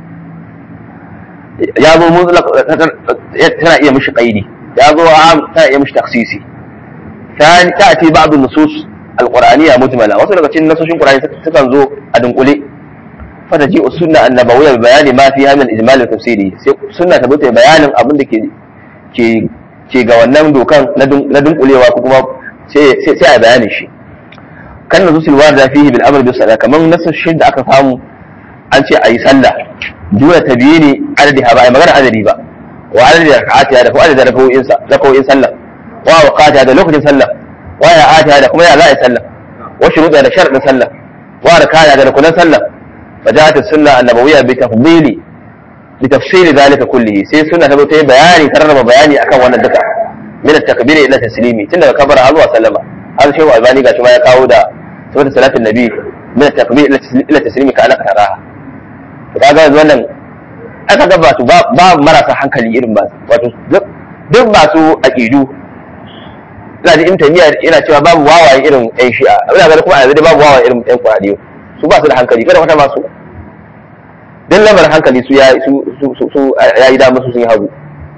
ya zo mutlaq tana iya mishi qaidi ya zo am tana iya mishi taksisi ثاني تأتي بعض النصوص القرآنية مجملة wasu daga cikin nasoshin Qur'ani sukan zo a dunkule فتجيء السنة النبوية ببيان ما فيها من الإجمال التفسيري سنة تبوت بيان abin da ke ke ke ga wannan dokan na dunkulewa ko kuma sai a bayanin shi kan na zusul warda fihi bil amr bis sala kaman nasashin da aka samu an ce ayi sallah dole ta biye ne adadi ha ba ai magana adadi ba wa adadi raka'ati da ko adadi raka'o'in sa raka'o'in sallah wa waqata da lokacin sallah wa ya'ata da kuma ya za a yi sallah wa shuruda da sharadin sallah wa rakaya da rukunan sallah فجاءت السنة النبوية بتفضيل بتفصيل ذلك كله سي سنة تبو تي بياني ترنم بياني أكا وانا دكا من التكبير إلى تسليمي تند كبر هذا وسلم هذا شيء ألباني قال ما يقاو دا سورة صلاة النبي من التكبير إلى تسليمي كأنك تراها فكذا wannan aka ga ba su ba marasa hankali irin ba wato duk masu aqidu ina ji intamiya ina cewa babu wawaye irin yan shi'a ina ga kuma a yanzu babu wawaye irin yan qur'ani su ba su da hankali kada wata masu don lamarin hankali su ya yi dama su sun yi hagu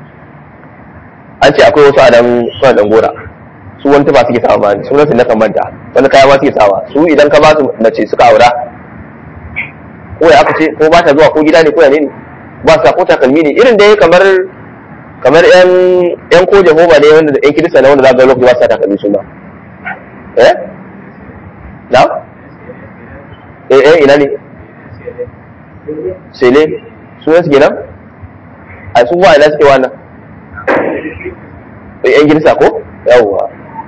an ce akwai wasu adam suna dan gora su wani tuba suke sawa bani sunan su na kan manta wani kaya ma suke sawa su idan ka ba su mace suka aura ko ya aka ce ko ba ta zuwa ko gida ne ko ya ne ba sa ko takalmi ne irin dai kamar kamar yan yan ko jehova ne wanda yan kirista ne wanda za ga lokaci ba sa takalmi su ma eh na eh eh ina ne sele su ne suke nan a su wa ina suke wannan eh yan girsa ko yawwa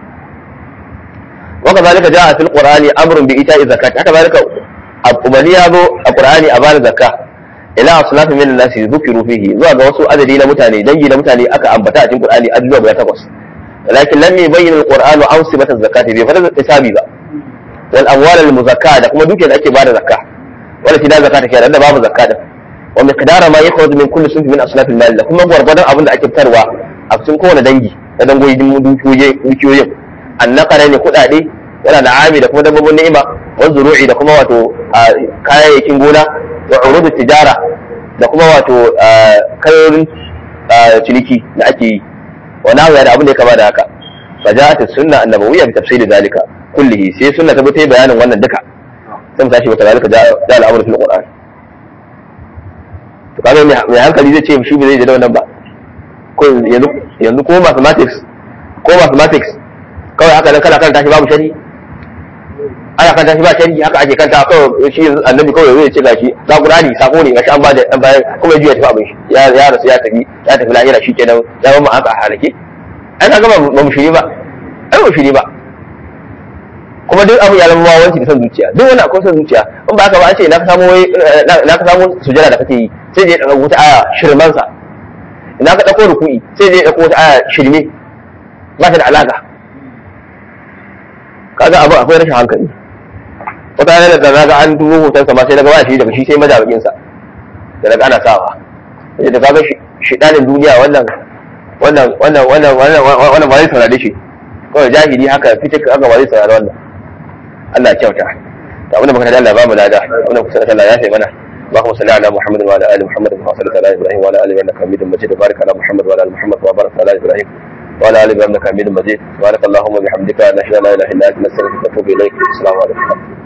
waka zalika jaa fil qur'ani amrun bi ita'i zakat haka zalika umarni ya zo a qur'ani a bada zakka ila aslafin min nasi dhukiru fihi zuwa ga wasu adadi na mutane dangi na mutane aka ambata a cikin qur'ani ajujuwa guda takwas lakin lam yubayyin al-qur'anu awsibat az-zakati bi fadl hisabi ba wal amwal al muzakka da kuma dukiyar da ake bada zakka wala fi da zakata kenan da babu zakka da wa miqdara ma yakhruj min kulli sunfi min aslaf al mal da kuma gwargwadon abin da ake fitarwa a cikin kowane dangi da dangoyi dukiyoyin annaqara ne kudade yana da ami da kuma dabbobin ni'ima wa zuru'i da kuma wato kayayyakin gona wa urudu tijara da kuma wato kayoyin ciniki da ake yi wa nahu da abin da ya kama da haka فجاءت السنة النبوية بتفسير ذلك كله سي سنة تبتي بيان وانا الدكا ثم تاشي وكذلك جاء, جاء الأمر في القرآن فقال mai hankali zai ce shi ba zai da wannan ba ko yanzu ko mathematics ko mathematics kawai haka nan kana karanta shi babu shari ana karanta shi ba shari haka ake kanta kawai shi annabi kawai zai ce gashi za Qur'ani sako ne gashi an ba da an bayar kuma jiya tafi abin shi ya ya rasu ya tafi ya tafi lahira shikenan ya zama aka halake ai kaga ba ba mu shiri ba ai ba mu shiri ba kuma duk abu ya zama wawanci da son zuciya duk wani akwai son zuciya in ba haka ba an ce na ka samu na ka samu sujada da kake yi sai je daga wata aya shirman sa ina ka dauko ruku'i sai je dauko wata aya shirme ba ta da alaka kaga abu akwai rashin hankali wata yana da naga an dubo hoton sa ma sai daga ba shi daga shi sai majabakin sa da daga ana sawa sai da kaga shidanin duniya wannan wannan wannan wannan wannan wannan ba zai saurare shi kawai jahili haka fitik haka ba zai saurare wannan Allah ya kyauta da abin da muka Allah ba mu lada abin da kusa da Allah ya sai mana اللهم صل على محمد وعلى ال محمد كما صليت على ابراهيم وعلى ال ابراهيم انك حميد مجيد وبارك على محمد وعلى ال محمد وبارك على ابراهيم وعلى ال ابراهيم انك حميد مجيد سبحانك اللهم وبحمدك نشهد ان لا اله الا انت نستغفرك ونتوب اليك السلام عليكم